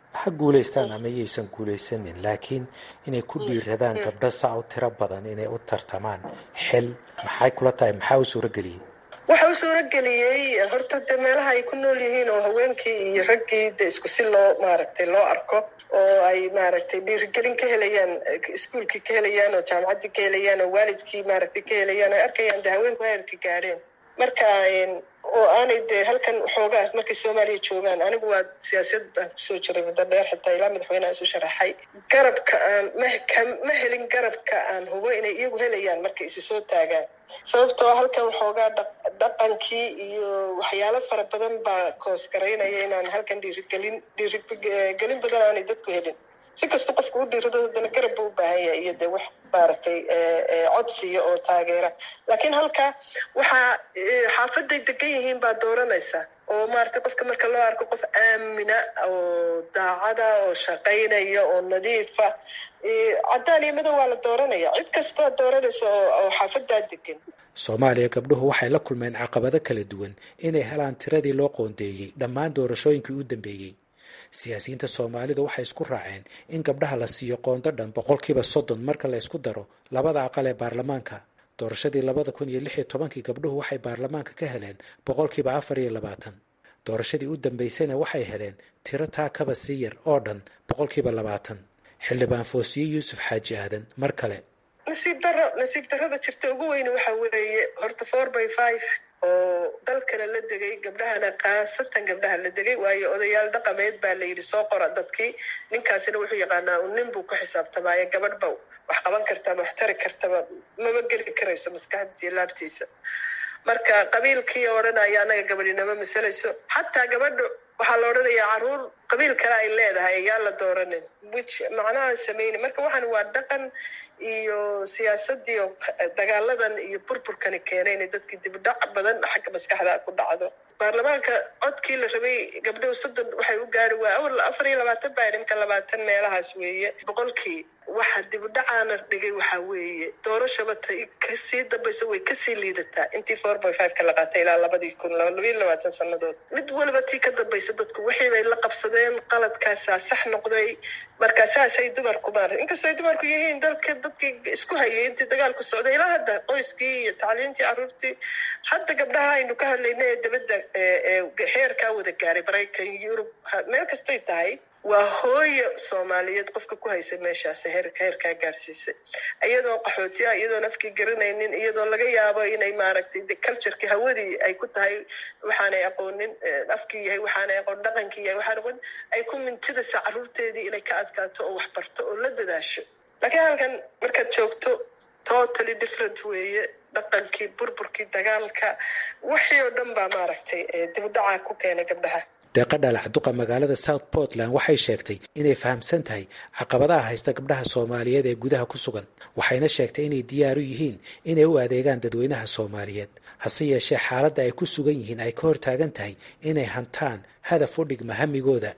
ha guulaystaan ama yaysan guulaysanin laakiin inay ku dhiiradaan gabdho saa u tiro badan inay u tartamaan xil maxay kula tahay maxaa u suurageliyey waxa u suurageliyey horta de meelaha ay ku nool yihiin oo haweenkii iyo raggii de isku si loo maaragtay loo arko oo ay maaragtay dhiirigelin ka helayaan iskuolkii ka helayaan oo jaamacaddii ka helayaan oo waalidkii maaragtay ka helayaan ay arkayaan de haweenku heerka gaadheen marka oo aanay de halkan xoogaa markay soomaaliya joogaan anigu waa siyaasiyad baan kusoo jiray muddo dheer xitaa ilaa madaxweyneha isu sharaxay garabka aan ma helin garabka aan hubo inay iyagu helayaan markay isi soo taagaan sababtoo halkan waxoogaa dhaqankii iyo waxyaalo fara badan baa koosgaraynaya inaan halkan dhiirigelin dhiirigelin badan aanay dadku helin si kasta qofku u dhiirado haddana garab buu u baahan yahay iyo de wax maaragtay codsiya oo taageera laakiin halka waxaa xaafaday degan yihiin baa dooranaysa oo maaragtay qofka marka loo arko qof aamina oo daacada oo shaqaynaya oo nadiifa caddaan iyo madow waa la dooranaya cid kasta dooranaysa oo xaafadaa degan soomaaliya gabdhuhu waxay la kulmeen caqabado kala duwan inay helaan tiradii loo qoondeeyey dhammaan doorashooyinkii u dambeeyey siyaasiyiinta soomaalidu waxay isku raaceen in gabdhaha la siiyo qoondo dhan boqolkiiba soddon marka la ysku daro labada aqal ee baarlamaanka doorashadii labada kun iyo lix iyo tobankii gabdhuhu waxay baarlamaanka ka heleen boqolkiiba afar iyo labaatan doorashadii u dambaysayna waxay heleen tiro taa kaba sii yar oo dhan boqolkiiba labaatan xildhibaan foosiye yuusuf xaaji aadan mar kale nasiib daro nasiib darrada jirta ugu weyne waxa weeye horta four by five oo dalkana la degay gabdhahana khaasatan gabdhaha la degay waayo odayaal dhaqameed baa la yidhi soo qora dadkii ninkaasina wuxuu yaqaanaa un nin buu ku xisaabtamaayo gabadh ba wax qaban kartaba wax tari kartaba maba geli karayso maskaxdiisa iyo laabtiisa marka qabiilkii odhanaya anaga gabadhinama masalayso xataa gabadha waxaa la odhanayaa caruur qabiil kale ay leedahay ayaan la dooranin wich macnaha sameyni marka waxaan waa dhaqan iyo siyaasadii oo dagaaladan iyo burburkani keenay inay dadkii dibdhac badan xagga maskaxda ku dhacdo baarlamaanka codkii la rabay gabdhahu soddon waxay u gaari waa awal afar iyo labaatan baa nimka labaatan meelahaas weeye boqolkii waxa dibdhacaana dhigay waxaa weeye doorashaba ta kasii dambayso way kasii liidataa intii four by five ka la qaatay ilaa labadii kun labayo labaatan sanadood mid waliba tii ka dambaysa dadku wixii bay la qabsadeen qaladkaasaa sax noqday marka saasay dumarku maarata inkastoo ay dumarku yihiin dalka dadkii isku hayay intii dagaalku socday ilaa hadda qoyskii iyo tacliintii carruurtii hadda gabdhaha aynu ka hadlayna ee dabadda heerkaa wada gaaray maraykan yurub meel kastoy tahay waa hooyo soomaaliyeed qofka ku haysa meeshaas heerka heerkaa gaadhsiisay iyadoo qaxootiya iyadoon afkii garanaynin iyadoo laga yaabo inay maaragtay cultureki hawadii ay ku tahay waxaanay aqoonin afkii yahay waxaanay aqoon dhaqankii yahay waxaan aqoon ay ku mintidaysa carruurteedii inay ka adkaato oo wax barto oo la dadaasho laakiin halkan markaad joogto totally different weeye dhaqankii burburkii dagaalka wixii oo dhan baa maaragtay dibdhaca ku keenay gabdhaha deeqa dhalac duqa magaalada south portland waxay sheegtay inay fahamsan tahay caqabadaha haysta gabdhaha soomaaliyeed ee gudaha ku sugan waxayna sheegtay inay diyaar u yihiin inay u adeegaan dadweynaha soomaaliyeed hase yeeshee xaaladda ay ku sugan yihiin ay ka hortaagan tahay inay hantaan hadaf u dhigma hamigooda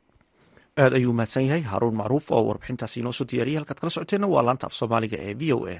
aad ayuu mahadsan yahay haaruun macruuf oo warbixintaasi inoo soo diyaariyay halkaad kala socoteenna waa laanta af soomaaliga ee v o a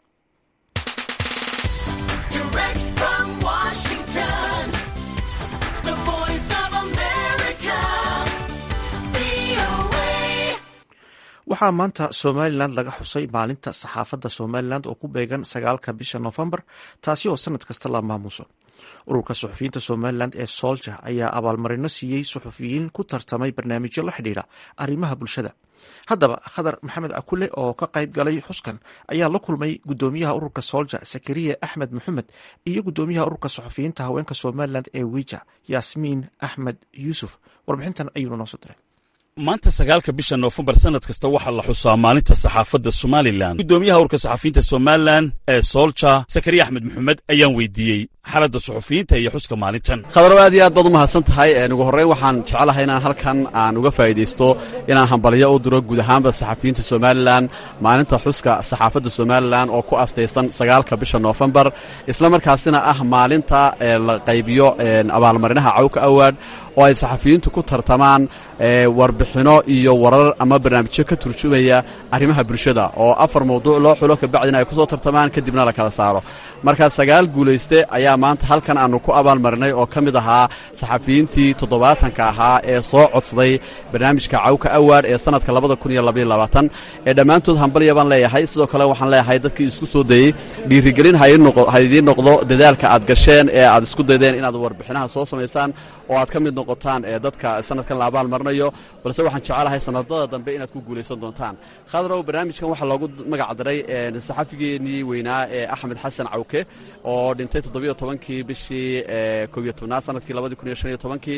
waxaa maanta somalilan laga xusay maalinta saxaafadda somalilan oo ku beegan sagaalka bisha noofembar taasi oo sanad kasta la maamuuso ururka suxufiyiinta somalilan ee soolja ayaa abaalmarino siiyey suxufiyiin ku tartamay barnaamijyo la xidhiidha arrimaha bulshada haddaba khadar maxamed akule oo ka qayb galay xuskan ayaa la kulmay gudoomiyaha ururka soolja sakariya axmed maxamed iyo gudoomiyaha ururka suxufiyiinta haweenka somalilan ee wija yaasmiin axmed yuusuf warbixintan ayuuna noo soo diray maanta sagaalka bisha noofembar sanad kasta waxaa la xusaa maalinta saxaafadda somalilan guddoomiyaha urka saxafiyiinta somalilan ee soolja sakariya axmed maxamed ayaan weydiiyey xaaladda suxufiyiinta iyo xuska maalintan khadarow aad iyo aad baad u mahadsan tahay ugu horreyn waxaan jeclahay inaan halkan aan uga faa'iidaysto inaan hambalyo u diro guud ahaanba saxafiyiinta somalilan maalinta xuska saxaafadda somalilan oo ku astaysan sagaalka bisha noofembar isla markaasina ah maalinta la qaybiyo abaalmarinaha cawka award oo ay saxafiyiintu ku tartamaan warbixino iyo warar ama barnaamijyo ka turjumaya arrimaha bulshada oo afar mawduuc loo xulo kabacdina ay ku soo tartamaan kadibna la kala saaro markaa sagaal guulayste ayaa maanta halkan aanu ku abaalmarinay oo ka mid ahaa saxafiyiintii toddobaatanka ahaa ee soo codsaday barnaamijka cawka awaard ee sanadka labada kun iyo labaiyo labaatan ee dhammaantood hambalya baan leeyahay sidoo kale waxaan leeyahay dadkii isku soo dayey dhiirigelin ha idiin noqdo dadaalka aad gasheen ee aad isku daydeen inaad warbixinaha soo samaysaan oo aad ka mid noqotaan ee dadka sanadkan la abaalmarinayo balse waxaan jecelahay sanadada dambe inaad ku guulaysan doontaan khadrow barnaamijkan waxaa loogu magac daray saxafigeenii weynaa ee axmed xasan cawke oo dhintay toddobiyo tobankii bishii koobiyo tobnaad sanadkii labadii kun iyo shan iyo tobankii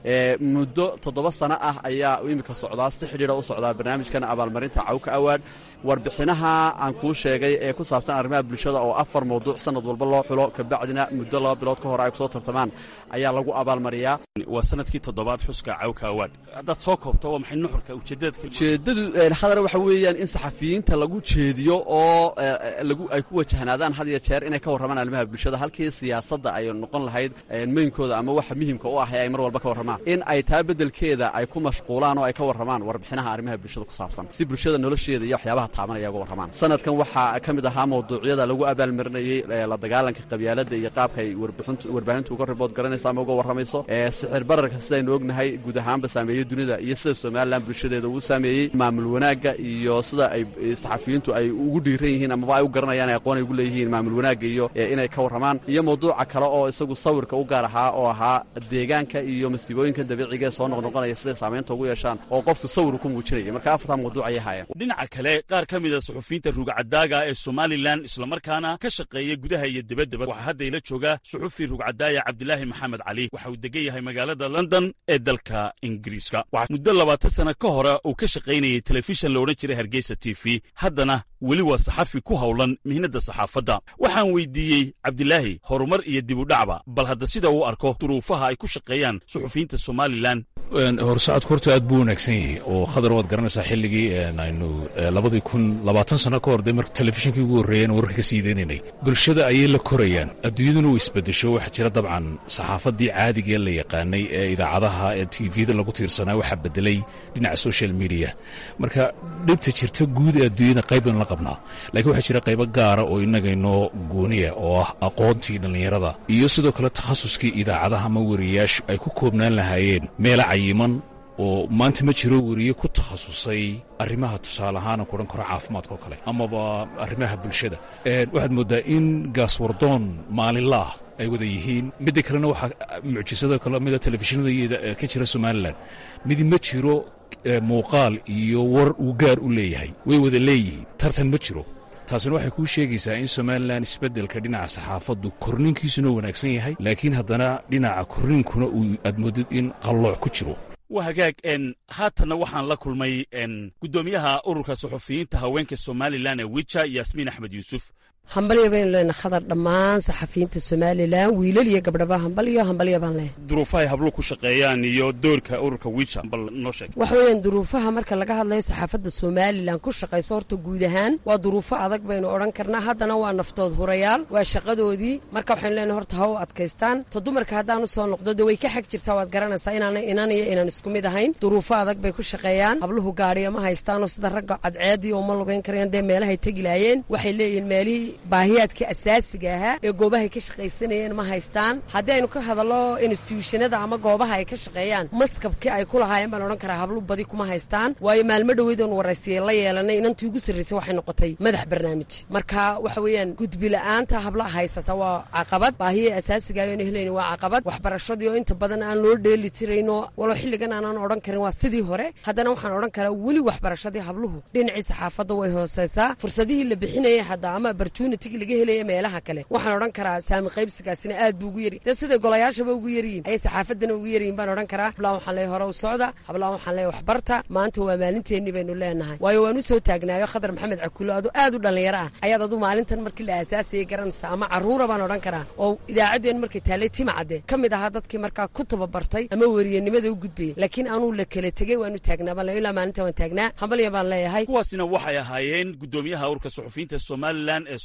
muddo toddoba sano ah ayaa imika socdaa si xidhiidha u socdaa barnaamijkan abaalmarinta cawka awaard warbixinaha aan kuu sheegay ee ku saabsan arrimaha bulshada oo afar mawduuc sanad walba loo xulo kabacdina muddo laba bilood ka hor ay kusoo tartamaan ayaa lagu abaalmariyaa waa sanadkii toddobaad xuska cawka awaard haddaad soo koobto waa maxay nuxurka ujeeddada ujeeddadu khadar waxa weeyaan in saxafiyiinta lagu jeediyo oo lagu ay ku wajahnaadaan had iyo jeer inay ka warramaan arrimaha bulshada halkii siyaasadda ay noqon lahayd meynkooda ama waxa muhimka u ah ee ay mar walba ka warramaan in ay taa beddelkeeda ay ku mashquulaan oo ay ka warramaan warbixinaha arrimaha bulshada ku saabsan si bulshada nolosheeda iyo waxyaabaha taabanaya uga warramaan sanadkan waxaa ka mid ahaa mawduucyada lagu abaalmarinayey la dagaalanka qabyaaladda iyo qaabka ay warbaahintu uga ribood garanayso ama uga warramayso sixir bararka sidaynu ognahay guud ahaanba saameeyey dunida iyo sida somalilan bulshadeeda uu saameeyey maamul wanaagga iyo sida ay saxafiyiintu ay ugu dhiiran yihiin amaba ay u garanayaan ay aqoon ay ugu leeyihiin maamul wanaagga iyo inay ka warramaan iyo mawduuca kale oo isagu sawirka u gaar ahaa oo ahaa deegaanka iyo masiibooyinka dabiiciga ee soo noqnoqonaya siday saamaynta ugu yeeshaan oo qofku sawir ku muujinaya marka afartaa mawduuc ayay haayeen dhinaca kale qaar ka mida suxufiyiinta rugcadaaga ee somalilan islamarkaana ka shaqeeya gudaha iyo debaddaba waxaa hadda ila jooga suxufi rugcadaaya cabdilaahi maxamed cali waxa uu degan yahay magaalada london ee dalka ingiriiska waxaa muddo labaatan sana ka hore uu ka shaqaynayay telefishan la odhan jiray hargeysa t v haddana weli waa saxafi ku howlan mihnadda saxaafadda waxaan weydiiyey cabdilaahi horumar iyo dibudhacba bal hadda sida uu arko duruufaha ay ku shaqeeyaan suxufiyiinta somalilan horsocodku horta aad buu wanaagsan yahay oo khadar waad garanaysaa xilligii aynu labadii kun labaatan sano ka hor dee marka telefishinkii ugu horreeyeen wararka ka sii deynaynay bulshada ayay la korayaan adduunyaduna way isbedesho waxaa jira dabcan saxaafaddii caadigee la yaqaanay ee idaacadaha ee tvda lagu tiirsanaa waxaa bedelay dhinaca social media marka dhibta jirta guud ee adduunyada qayb baynu la qabnaa laakiin waxaa jira qaybo gaara oo inagaynoo gooniya oo ah aqoontii dhallinyarada iyo sidoo kale takhasuskii idaacadaha ama wariyaashu ay ku koobnaan lahaayeen meela cayiman oo maanta ma jiro weriye ku takhasusay arrimaha tusaale ahaana kuodhan karo caafimaadka oo kale amaba arrimaha bulshada waxaad mooddaa in gaaswardoon maalinlaah ay wada yihiin midda kalena waxaa mucjisado kale mida telefishinada ka jira somalilan midi ma jiro muuqaal iyo war uu gaar u leeyahay way wada leeyihiin tartan ma jiro taasina waxay kuu sheegaysaa in somalilan isbeddelka dhinaca saxaafaddu korninkiisuna wanaagsan yahay laakiin haddana dhinaca korniinkuna uu aad moodid in qallooc ku jiro waa hagaag haatanna waxaan la kulmay guddoomiyaha ururka suxufiyiinta haweenka somalilan ee wija yaasmiin axmed yuusuf hambalyo baynu leenahay khadar dhammaan saxafiyiinta somalilan wiilal iyo gabdhaba hambalyo hambalyo baan leehay duruufahay habluhu ku shaqeeyaan iyo doorka ururka wija bal noo sheeg waxa weeyaan duruufaha marka laga hadlayo saxaafadda somalilan ku shaqayso horta guud ahaan waa duruufo adag baynu odhan karnaa haddana waa naftood hurayaal waa shaqadoodii marka waxaynu leenahay horta ha u adkaystaan to dumarka haddaan u soo noqdo dee way ka xag jirtaa waad garanaysaa inaana inan iyo inaan isku mid ahayn duruufo adag bay ku shaqeeyaan habluhu gaadhiyo ma haystaanoo sida ragga cadceedii oo ma lugayn karayaan dee meelahay tegi lahaayeen waxay leeyihiin meelihii baahiyaadka asaasiga ahaa ee goobahay ka shaqaysanayeen ma haystaan haddii aynu ka hadallo instituushanada ama goobaha ay ka shaqeeyaan maskabkii ay ku lahaayeen baan odhan karaa hablu badi kuma haystaan waayo maalmo dhoweedoon waraysiye la yeelanay inantii ugu sarraysay waxay noqotay madax barnaamij marka waxa weeyaan gudbila'aanta hablaha haysata waa caqabad baahiyii asaasiga ayonu helayni waa caqabad waxbarashadii oo inta badan aan loo dheeli tirayno walow xilligan aanaan odhan karin waa sidii hore haddana waxaan odhan karaa weli waxbarashadii habluhu dhinacii saxaafadda way hooseysaa fursadihii la bixinayay hadda ama opportunity laga helaya meelaha kale waxaan odhan karaa saami qaybsigaasina aad buu ugu yari dee siday golayaashaba ugu yaryihin ayay saxaafaddana ugu yaryihin baan odhan karaa hablaan waxaan leeyahay hore u socda hablaan waxaan leeyahay waxbarta maanta waa maalinteennii baynu leenahay waayo waan u soo taagnaayo khadar maxamed cakulo adu aad u dhallinyaro ah ayaad adu maalintan markii la aasaasayay garanaysaa ama carruura baan odhan karaa oo idaacaddeen markay taallay timacadde ka mid ahaa dadkii markaa ku tababartay ama weriyanimada u gudbayay laakiin anuu la kala tegey waanu taagnaa baan ilaa maalinta waan taagnaa hambalya baan leeyahay kuwaasina waxay ahaayeen guddoomiyaha urka suxufiyiinta somalilan ee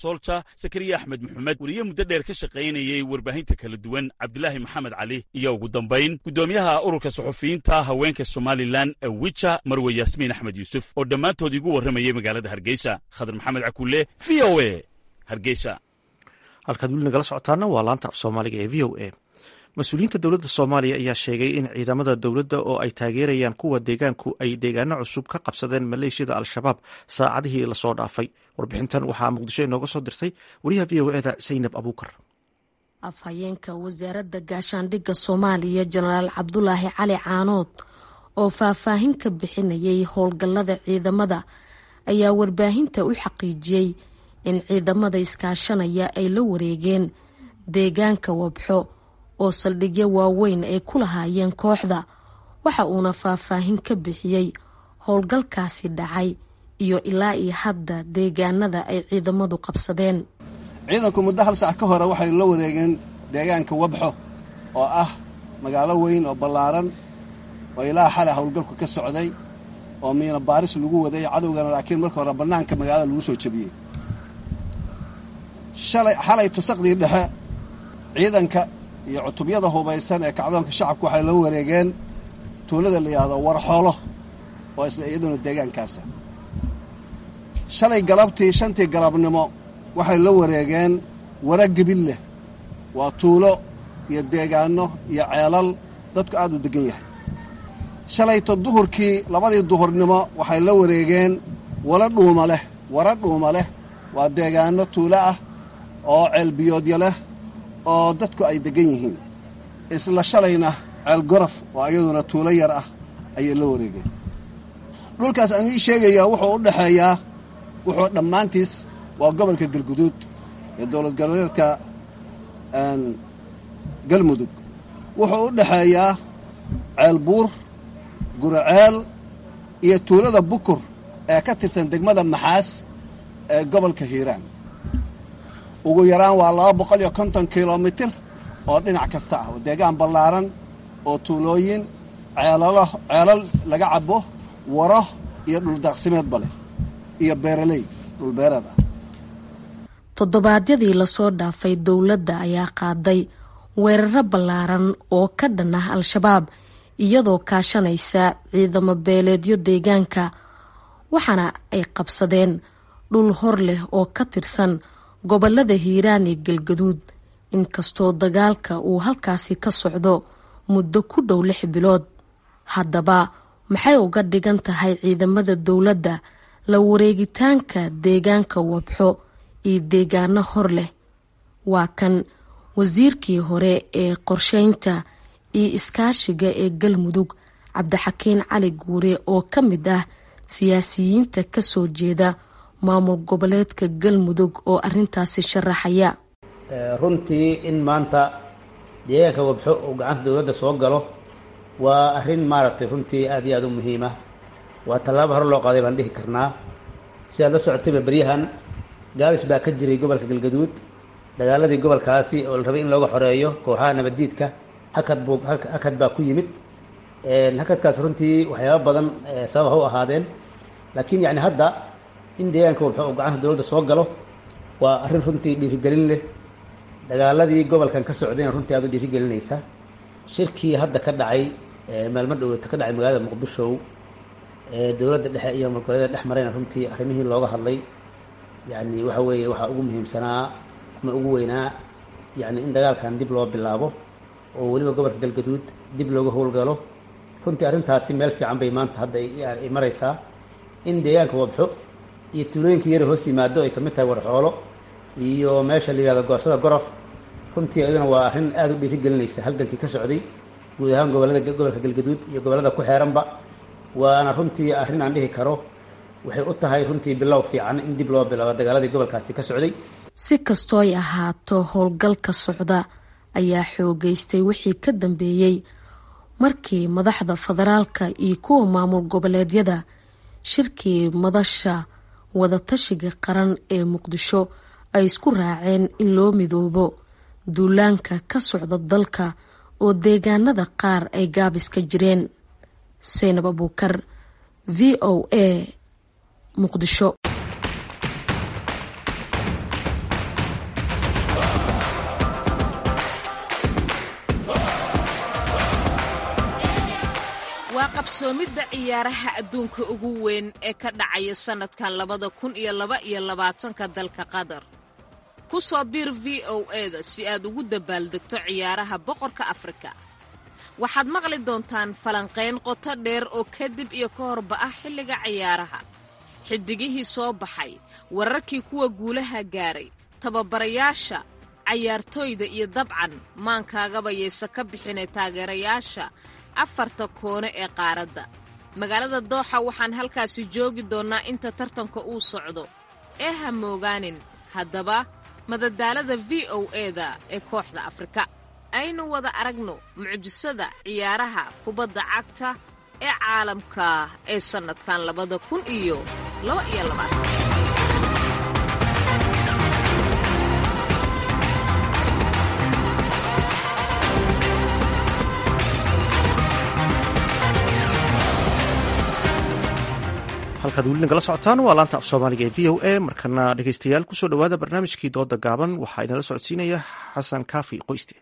soolja sakariya axmed maxamed weliye muddo dheer ka shaqaynayey warbaahinta kala duwan cabdilaahi maxamed cali iyo ugu dambayn guddoomiyaha ururka suxufiyiinta haweenka somalilan wija marwe yaasmiin axmed yuusuf oo dhammaantood igu warramayay magaalada hargeysa khadar maxamed cakulle v o e hargeysa halkaad weli nagala socotaana waa laanta af soomaaliga ee v o a mas-uuliyiinta dowladda soomaaliya ayaa sheegay in ciidamada dowladda oo ay taageerayaan kuwa deegaanku ay deegaano cusub ka qabsadeen maleeshiyada al-shabaab saacadihii lasoo dhaafay warbixintan waxaa muqdisho inooga soo dirtay wariyaha v o eda saynab abuukar afhayeenka wasaaradda gaashaandhigga soomaaliya jenaraal cabdulaahi cali caanood oo faahfaahin ka bixinayay howlgallada ciidamada ayaa warbaahinta u xaqiijiyey in ciidamada iskaashanaya ay la wareegeen deegaanka wabxo oo saldhigyo waaweyn ay ku lahaayeen kooxda waxa uuna faahfaahin ka bixiyey howlgalkaasi dhacay iyo ilaa iyo hadda deegaanada ay ciidamadu qabsadeen ciidanku muddo hal sac ka hore waxay la wareegeen deegaanka wabxo oo ah magaalo weyn oo ballaaran oo ilaa xale howlgalku ka socday oo miina baaris lagu waday cadowgana laakiin marka hore bannaanka magaalada lagu soo jebiyey shalay xalay tusaqdii dhexe ciidanka iyo cutubyada hubaysan ee kacdoonka shacabku waxay la wareegeen tuulada la yidhaahdo warxoolo oo isla iyaduna deegaankaasa shalay galabtii shantii galabnimo waxay la wareegeen wara gebilleh waa tuulo iyo deegaanno iyo ceelal dadku aad u deggan yahay shalayto duhurkii labadii duhurnimo waxay la wareegeen wala dhuuma leh wara dhuuma leh waa deegaanno tuulo ah oo ceelbiyoodya leh oo dadku ay deggan yihiin isla shalayna ceel gorof oo iyaduna tuulo yar ah ayay la wareegeen dhulkaas aan ii sheegayaa wuxuu u dhexeeyaa wuxuu dhammaantiis waa gobolka galguduud ee dowlad goboleedka galmudug wuxuu u dhexeeyaa ceel buur guraceel iyo tuulada bukur ee ka tirsan degmada maxaas ee gobolka hiiraan ugu yaraan waa laba boqol iyo konton kilomitir oo dhinac kasta ah deegaan ballaaran oo tuulooyin ceelalo ceelal laga cabo waro iyo dhuldaaqsimeedba leh iyo beeraley dhulbeereed ah toddobaadyadii lasoo dhaafay dowladda ayaa qaaday weeraro ballaaran oo ka dhan ah al-shabaab iyadoo kaashanaysa ciidamo beeleedyo deegaanka waxaana ay qabsadeen dhul hor leh oo ka tirsan gobolada hiiraan iyo galgaduud inkastoo dagaalka uu halkaasi ka socdo muddo ku dhow lix bilood haddaba maxay uga dhigan tahay ciidamada dowladda la wareegitaanka deegaanka wabxo iyo deegaano hor leh waa kan wasiirkii hore ee qorsheynta iyo iskaashiga ee galmudug cabdixakiin cali guure oo ka mid ah siyaasiyiinta kasoo jeeda maamul goboleedka galmudug oo arintaasi sharaxaya runtii in maanta deegaanka wabxo uu gacanta dowladda soo galo waa arrin maaragtay runtii aad iyo aada u muhiima waa tallaabo hore loo qaaday baan dhihi karnaa si aad la socotayba beryahan gaabis baa ka jiray gobolka galgaduud dagaaladii gobolkaasi oo la rabay in looga xoreeyo kooxaha nabaddiidka hakad buu hakad baa ku yimid hakadkaas runtii waxyaaba badan sabab ha u ahaadeen laakiin yacni hadda in deegaanka wabxo uu gacanta dowladda soo galo waa arrin runtii dhiirigelin leh dagaaladii gobolkan ka socdayna runtii aad u dhiirigelinaysa shirkii hadda ka dhacay maalmo dhoweyta ka dhacay magaalada muqdisho dowladda dhexe iyo magoleeda dhex marayna runtii arrimihii looga hadlay yani waxa weeye waxaa ugu muhiimsanaa ama ugu weynaa yani in dagaalkan dib loo bilaabo oo weliba gobolka galgaduud dib looga howlgalo runtii arrintaasi meel fiican bay maanta hadda ay maraysaa in deegaanka wabxo iyo tuulooyinka yara hoos yimaado ay kamid tahay warxoolo iyo meesha la yihahdo goorsada gorof runtii iyaduna waa arrin aada u dhiirigelinaysa halgankii ka socday guud ahaan gobolada gobolka galgaduud iyo gobolada ku xeeranba waana runtii arrin aan dhihi karo waxay u tahay runtii bilow fiican in dib loo bilaabo dagaaladii gobolkaasi ka socday si kastoo ay ahaato howlgalka socda ayaa xoogeystay wixii ka dambeeyey markii madaxda federaalka iyo kuwa maamul goboleedyada shirkii madasha wadatashiga qaran ee muqdisho ay isku raaceen in loo midoobo duulaanka ka socda dalka oo deegaanada qaar ay gaabis ka jireen seynab abuukar v o a muqdisho waa qabsoomidda ciyaaraha adduunka ugu weyn ee ka dhacaya sannadkan labada kun iyo laba iyo labaatanka dalka qatar ku soo biir v o eda si aad ugu dabaaldegto ciyaaraha boqorka afrika waxaad maqli doontaan falanqayn qoto dheer oo kadib iyo ka horba ah xilliga ciyaaraha xidigihii soo baxay wararkii kuwa guulaha gaaray tababarayaasha cayaartooyda iyo dabcan maankaagaba yaysa ka bixinay taageerayaasha afarta koone ee qaaradda magaalada dooxa waxaan halkaasi joogi doonnaa inta tartanka uu socdo ee ha moogaanin haddaba madadaalada v o eda ee kooxda afrika aynu wada aragno mucjisada ciyaaraha kubadda cagta ee caalamka ee sannadkan labada kun iyo laba iyo labaatan halkaad weli nagala socotaan waa laanta af soomaaliga ee v o a markana dhegeystayaal kusoo dhowaada barnaamijkii dooda gaaban waxaa inala socodsiinaya xasan kaafi qoyste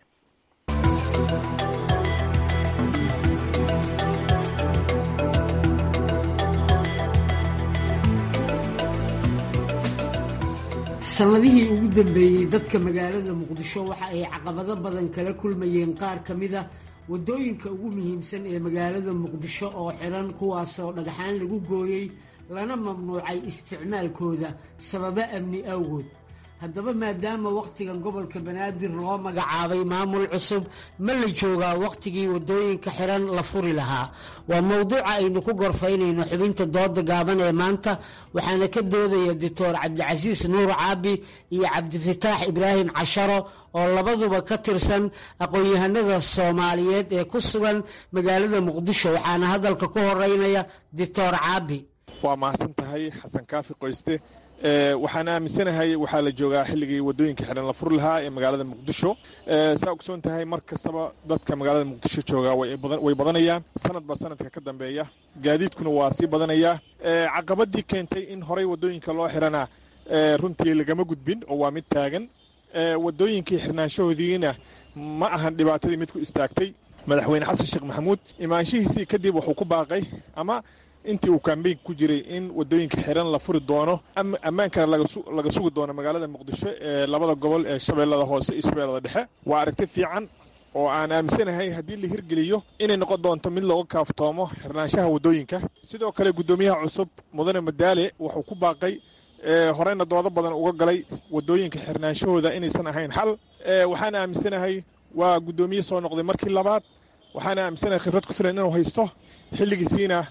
sannadihii ugu dambeeyey dadka magaalada muqdisho waxa ay caqabado badan kala kulmayeen qaar ka mida waddooyinka ugu muhiimsan ee magaalada muqdisho oo xiran kuwaasoo dhagxaan lagu gooyey lana mamnuucay isticmaalkooda sababo amni awgood haddaba maadaama wakhtigan gobolka banaadir loo magacaabay maamul cusub ma la joogaa wakhtigii waddooyinka xiran la furi lahaa waa mowduuca aynu ku gorfaynayno xubinta dooda gaaban ee maanta waxaana ka doodaya doctor cabdicasiis nuur caabi iyo cabdifataax ibraahim casharo oo labaduba ka tirsan aqoon-yahanada soomaaliyeed ee ku sugan magaalada muqdisho waxaana hadalka ku horeynaya doctor caabi waa mahadsan tahay xasan kaafi qoyste waxaan aaminsanahay waxaa la joogaa xilligii waddooyinka xidhan la furi lahaa ee magaalada muqdisho saa ogsoon tahay mar kastaba dadka magaalada muqdisho joogaa way badanayaan sanadba sanadka ka dambeeya gaadiidkuna waa sii badanayaa caqabadii keentay in horey waddooyinka loo xidhana runtii lagama gudbin oo waa mid taagan waddooyinkii xirnaanshahoodiina ma ahan dhibaatadii mid ku istaagtay madaxweyne xasan sheekh maxamuud imaanshihiisii kadib wuxuu ku baaqay ama intii uu kambeynka ku jiray in waddooyinka xiran la furi doono ammaankana laga sugi doono magaalada muqdisho ee labada gobol ee shabeellada hoose iyo shabeellada dhexe waa aragti fiican oo aan aaminsanahay haddii la hirgeliyo inay noqon doonto mid looga kaaftoomo xirnaanshaha waddooyinka sidoo kale guddoomiyaha cusub mudane madaale wuxuu ku baaqay horeyna doodo badan uga galay waddooyinka xirnaanshahooda inaysan ahayn xal waxaan aaminsanahay waa guddoomiye soo noqday markii labaad waxaana aaminsanahay khibrad ku filan inuu haysto xilligiisiina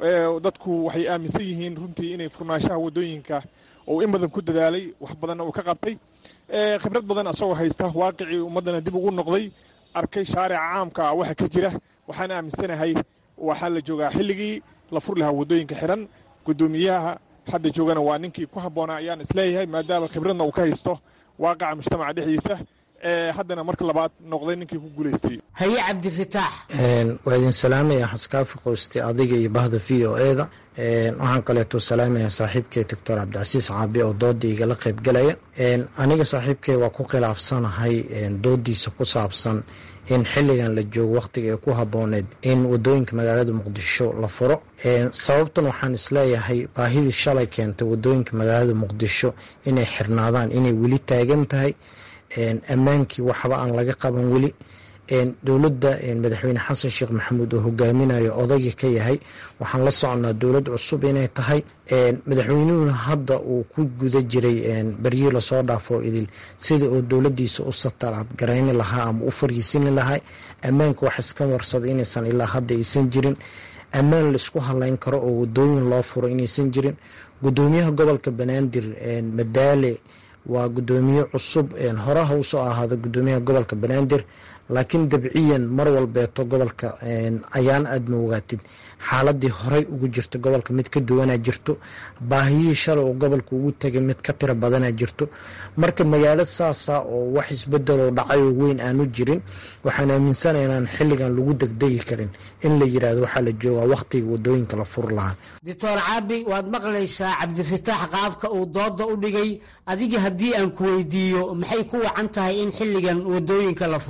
dadku waxay aaminsan yihiin runtii inay furnaanshaha waddooyinka uu in badan ku dadaalay wax badanna uu ka qabtay khibrad badan asagoo haysta waaqicii ummaddana dib ugu noqday arkay shaarica caamka waxa ka jira waxaan aaminsanahay waxaa la joogaa xilligii la furi lahaa waddooyinka xiran guddoomiyaha hadda joogana waa ninkii ku habboonaa ayaan isleeyahay maadaama khibradna uu ka haysto waaqaca mujtamaca dhexdiisa haddana marka labaad noqday ninkii ku guulaystay haye cabdifataax waa idin salaamaya xaskaafi qoyste adiga iyo bahda v o eda waxaan kaleeto salaamaya saaxiibkey doctor cabdicasiis caabi oo dooda igala qaybgalaya aniga saaxiibkey waa ku khilaafsanahay doodiisa ku saabsan in xilligan la joogo wakhtiga ee ku habooneed in wadooyinka magaalada muqdisho la furo sababtan waxaan isleeyahay baahidii shalay keentay wadooyinka magaalada muqdisho inay xirnaadaan inay weli taagan tahay ammaankii waxba aan laga qaban weli dowladda madaxweyne xasan sheekh maxamuud oo hogaaminayo odayga ka yahay waxaan la soconaa dowlad cusub inay tahay madaxweynuhuna hadda uu ku guda jiray beryii lasoo dhaafo idil sida uu dowladiisa u satalabgarayni lahaa ama u fariisini lahaa ammaanka wax iska warsada inaysan ilaa hadda aysan jirin ammaan laisku halayn karo oo wadooyin loo furo inaysan jirin gudoomiyaha gobolka banaadir madaale waa gudoomiye cusub horaha usoo ahaado gudoomiyaha gobolka banaadir laakiin dabciyan mar walbeeto gobolka ayaan aad ma ogaatid xaaladii horey ugu jirta gobolka mid ka duwanaa jirto baahiyihii shalay oo gobolka ugu tegay mid ka tiro badanaa jirto marka magaalo saasa oo wax isbedeloo dhacay oo weyn aanu jirin waxaan aaminsana inaan xilligan lagu degdegi karin in la yiraahdo waxaa la joogaa wakhtiga wadooyinka la fur lahaa doctor caabi waad maqlaysaa cabdifataax qaabka uu dooda u dhigay adiga haddii aan ku weydiiyo maxay ku wacan tahay in xilligan wadooyinka la furo waa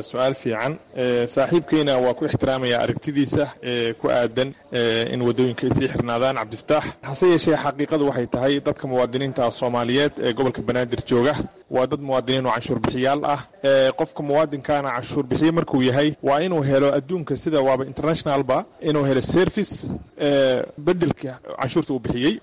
su-aal fiican saaxiibkeyna waa ku ixtiraamaya aragtidiisa ee ku aadan in waddooyinka ay sii xirnaadaan cabdifataax hase yeeshee xaqiiqadu waxay tahay dadka muwaadiniinta soomaaliyeed ee gobolka banaadir jooga waa dad muwaadiniin oo canshuur bixiyaal ah qofka muwaadinkaana canshuur bixiye markuu yahay waa inuu helo adduunka sida waaba internationalba inuu helo service bedelka canshuurta uu bixiyey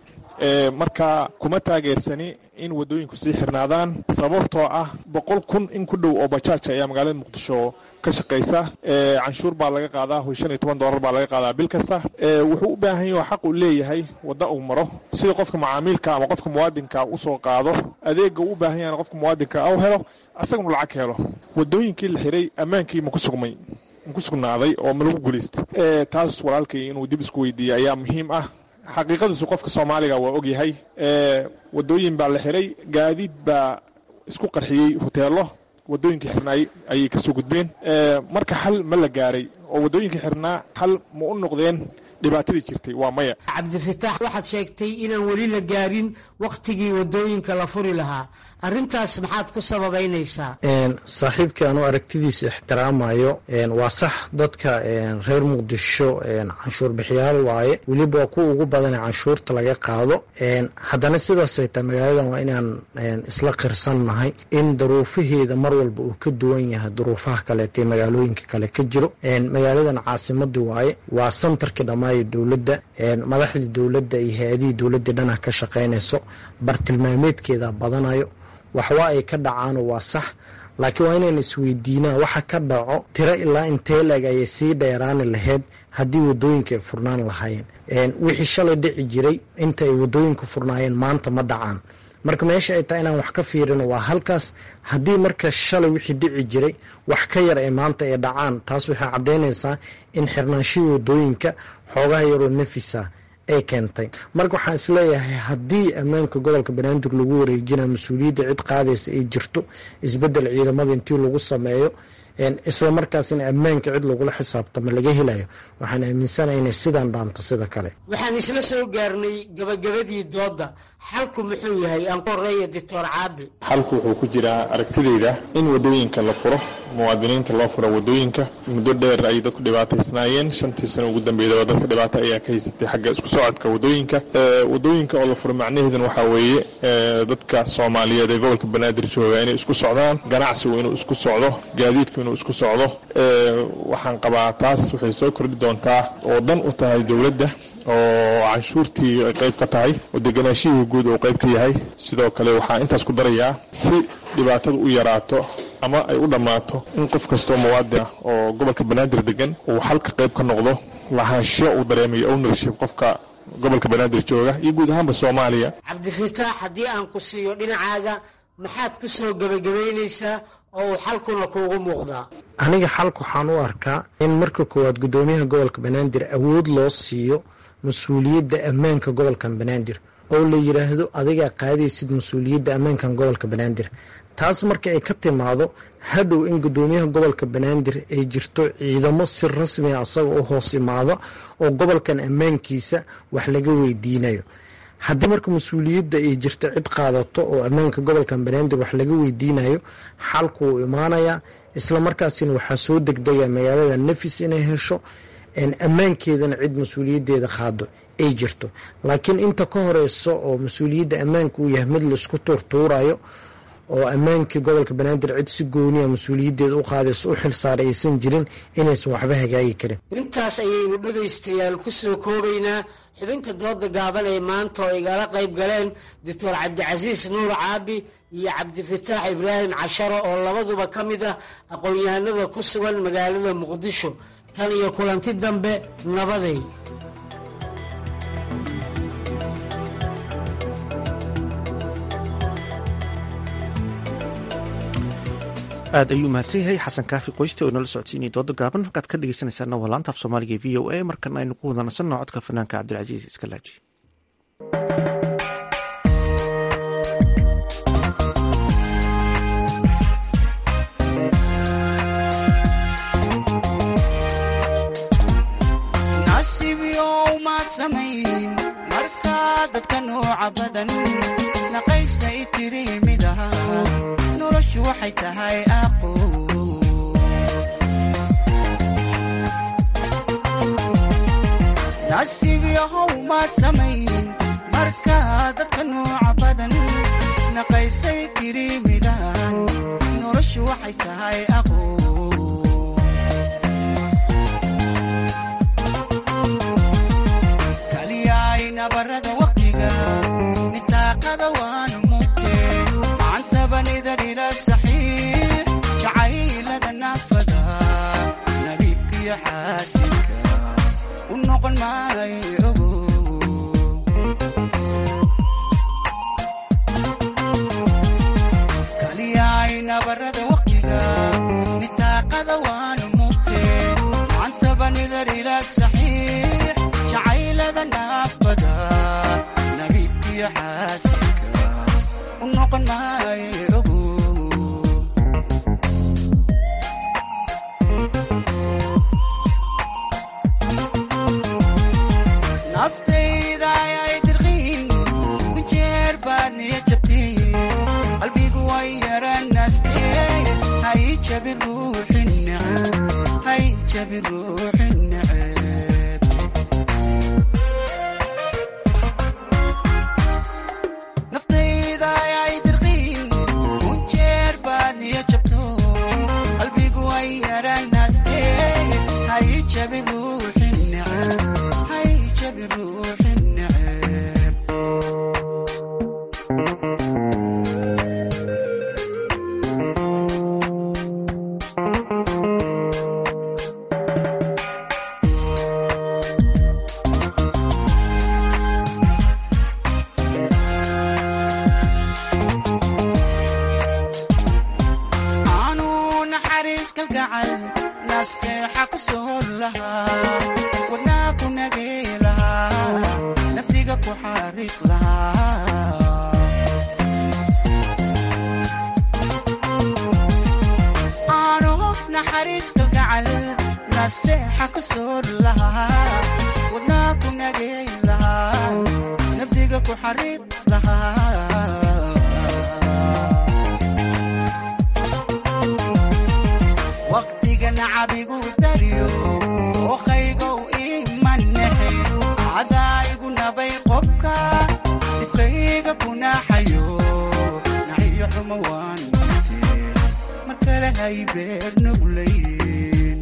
marka kuma taageersani in waddooyinku sii xirnaadaan sababtoo ah boqol kun in ku dhow oo bajaaja ayaa magaalada muqdisho ka shaqaysa canshuur baa laga qaadaa ho shan iyo toban doolar baa laga qaadaa bil kasta wuxuu u baahan yaho xaq uu leeyahay wadda uu maro sida qofka macaamiilka ama qofka muwaadinka usoo qaado adeega uu u baahan yahan qofka muwaadinka u helo asaganu lacag helo waddooyinkii la xiray ammaankii maku sugmay maku sugnaaday oo ma lagu guulaystay taas walaalkay inuu dib isku weydiiyey ayaa muhiim ah xaqiiqadiisu qofka soomaaliga waa og yahay waddooyin baa la xiray gaadiid baa isku qarxiyey hoteelo waddooyinkii xirnaay ayay ka soo gudbeen marka xal ma la gaaray oo waddooyinkii xirnaa xal ma u noqdeen dhibaatadii jirtay waa maya cabdifataax waxaad sheegtay inaan weli la gaarin wakhtigii waddooyinka la furi lahaa arrintaas maxaad ku sababaynaysaa saaxiibkii anu aragtidiisa ixtiraamayo waa sax dadka reer muqdisho canshuur bixiyaal waaye weliba waa kuwa ugu badane canshuurta laga qaado haddana sidaasay tahay magaaladan waa inaan isla qirsannahay in daruufaheeda mar walba uu ka duwan yahay duruufaha kaleetee magaalooyinka kale ka jiro magaaladan caasimadii waaye waa santarkii dhammaaya dowladda madaxdii dowladda iyo hay-adihii dowladda dhana ka shaqaynayso bartilmaameedkeeda badanayo waxwaa ay ka dhacaano waa sax laakiin waa inayna isweydiinaan waxa ka dhaco tiro ilaa intee leeg ayay sii dheeraani lahayd haddii waddooyinka ay furnaan lahaayeen wixii shalay dhici jiray inta ay waddooyinka furnaayeen maanta ma dhacaan marka meesha ay tahay inaan wax ka fiirino waa halkaas haddii marka shalay wixii dhici jiray wax ka yar ay maanta ay dhacaan taas waxay caddaynaysaa in xirnaanshihii waddooyinka xoogaha yaroo nafisa ay keentay marka waxaan isleeyahay haddii ammaanka gobolka banaadir lagu wareejina mas-uuliyadda cid qaadaysa ay jirto isbedel ciidamada intii lagu sameeyo isla markaasina ammaanka cid lagula xisaabtamo laga helayo waxaan aaminsanahay inay sidaan dhaanto sida kale waxaan isla soo gaarnay gabagabadii doodda xalku muxuu yahay aan ku horeeya doctor caabi xalku wuxuu ku jiraa aragtidayda in waddooyinka la furo muwaadiniinta loo furo waddooyinka muddo dheer ay dadku dhibaataysnaayeen shantii sano ugu dambeydaba dadka dhibaato ayaa ka haysatay xagga isku socodka waddooyinka waddooyinka oo la furo macnaheedan waxaa weeye dadka soomaaliyeed ee gobolka banaadir jooga inay isku socdaan ganacsigu inuu isku socdo gaadiidku inuu isku socdo waxaan qabaa taas waxay soo kordhi doontaa oo dan u tahay dowladda oo canshuurtii ay qayb ka tahay oo deganaashihii guud uu qayb ka yahay sidoo kale waxaa intaas ku darayaa si dhibaatadu u yaraato ama ay u dhammaato in qof kastoo muwaadin ah oo gobolka banaadir degan uu xalka qayb ka noqdo lahaansho uu dareemayo ownership qofka gobolka banaadir jooga iyo guud ahaanba soomaaliya cabdifataax haddii aan ku siiyo dhinacaaga maxaad ku soo gebagabaynaysaa oo uu xalkuna kuugu muuqdaa aniga xalka waxaan u arkaa in marka koowaad guddoomiyaha gobolka banaadir awood loo siiyo mas-uuliyadda ammaanka gobolkan banaadir oo la yidhaahdo adigaa qaadaysid mas-uuliyadda ammaankan gobolka banaadir taas marka ay ka timaado hadhow in guddoomiyaha gobolka banaadir ay jirto ciidamo si rasmiga asaga u hoos imaado oo gobolkan ammaankiisa wax laga weydiinayo haddii marka mas-uuliyadda ay jirto cid qaadato oo ammaanka gobolkan banaadir wax laga weydiinayo xalku wuu imaanayaa isla markaasina waxaa soo degdega magaalada nafis inay hesho ammaankeedana cid mas-uuliyaddeeda qaado ay jirto laakiin inta ka horeyso oo mas-uuliyadda ammaanka uu yahay mid laisku tuurtuurayo oo ammaankii gobolka banaadir cid si gooniya mas-uuliyaddeeda u qaadayso u xilsaaray aysan jirin inaysan waxba hagaagi karin intaas ayaynu dhegaystayaal ku soo koobaynaa xubinta dooda gaaban ee maanta oo igala qayb galeen doctor cabdicasiis nuur caabi iyo cabdifataax ibraahim casharo oo labaduba ka mid ah aqoon-yahanada ku sugan magaalada muqdisho tan iyo kulanti dambe nabaday aad ayuu mahadsan yahay xasan kaafi qoyste oo inala socodsiinaya dooda gaaban halkaad ka dhegeysanaysaana waa laanta af soomaaliga v o a markan aynu ku wada nasanno codka fanaanka cabdilcasiis iskalaaji markaa dadka nooca badan naqaysay tiri mid aha noloshu waxay tahay aqo nasiib yahow maad samayn markaa dadka nooca badan naqaysay tiriimidaan noloshu waxay tahay aqoon kaliyaay nabarada waqtiga nitaaqada waanu mugte macantabanida dhila saxiix jacaylada naafada nabiibkiyo xaasinka u noqon maayo ogo kaliyaay nabarada waqtiga nitaaqada waanu mugte macantabanidar ila saxiix jacaylada naafada nabiibkiyo xaasinka u noqon maayo ogo naftayda ayay dirqiin ku jeer baad niya jabtiin qalbigu way yaranaastee hay jabin ruuxin neceb hay jabin ruuxin neceb naftayda ayay dirqiin ku jeer baad niya jabto qalbigu way yaranaastee hay jabin ruuxin neceb hay jabin ruuxin neceb aanu naxariis kalgacal naasteexa ku soor lahaa wadnaa ku nagee lahaa naftiga ku xariiq lahaa aanu naxariis kalgacal naasteexa ku soor lahaa wadnaa ku nagee lahaa naftiga ku xariiq lahaa waqtiga nacabigu dariyo ookaygow imanehe cadaayigu nabay qobka dibkayga ku naaxayo naxiyo xumo waan mute mar kale hay beer nuglayn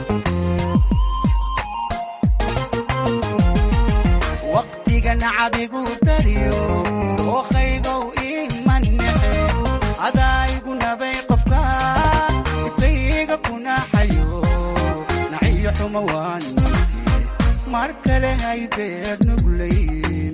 waqtiga nacabigu dariyo ookaygow imanehe cadaayigu nabay qofka dibkayga ku naaxayo naxiyo xumo waan mute mar kale hay beer nuglayn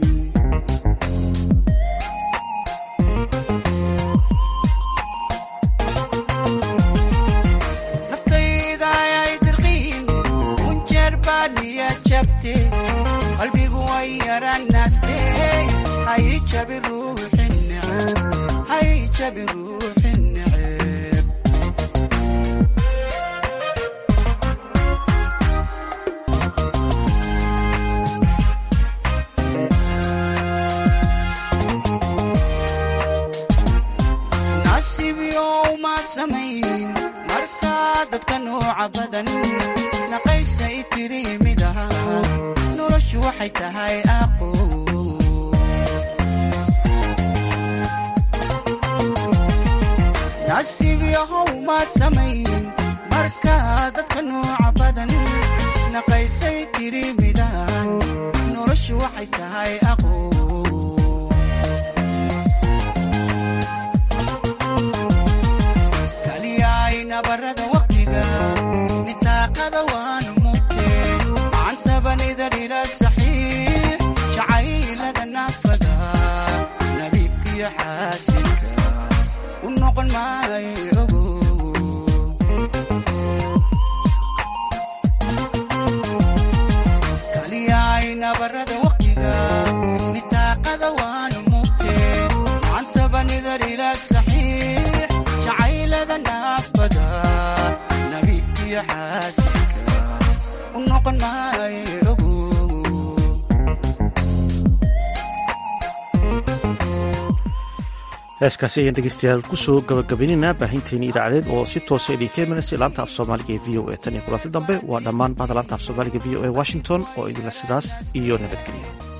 naftayda ayay dirqiin kunjeer baad niya jabte qalbigu way yaranaste hay jabi ruuxin neceb hay jabi ruuxin neceb nasiib yow maad samayn markaa dadka nooca badan naqaysay tiriimidaha noloshu waxay tahay aqo nasiib yahow maad samayn markaa dadka nooca badan naqaysay tiriimidahan noloshu waxay tahay aqo kaliyaay nabarada waqtiga nitaaqada waanu mugte macantabanida dhila saxiix jacaylada naafada nabiibkiyo xaasinka u noqon maayo ogo kaliyaay nabarada waqtiga nitaaqada waanu mugte macantabanida dhila saxiix jacaylada naafada nabiibkiyo xaasinka u noqon maayo ogo heeskaasi ayaan dhegeystayaal kusoo gabagabaynaynaa baahinteeni idaacadeed oo si toosa idinka imanaysa laanta af soomaaliga ee v o a tan iyo kulanti dambe waa dhammaan bahda laanta af soomaaliga v o a washington oo idinla sidaas iyo nabadgelyo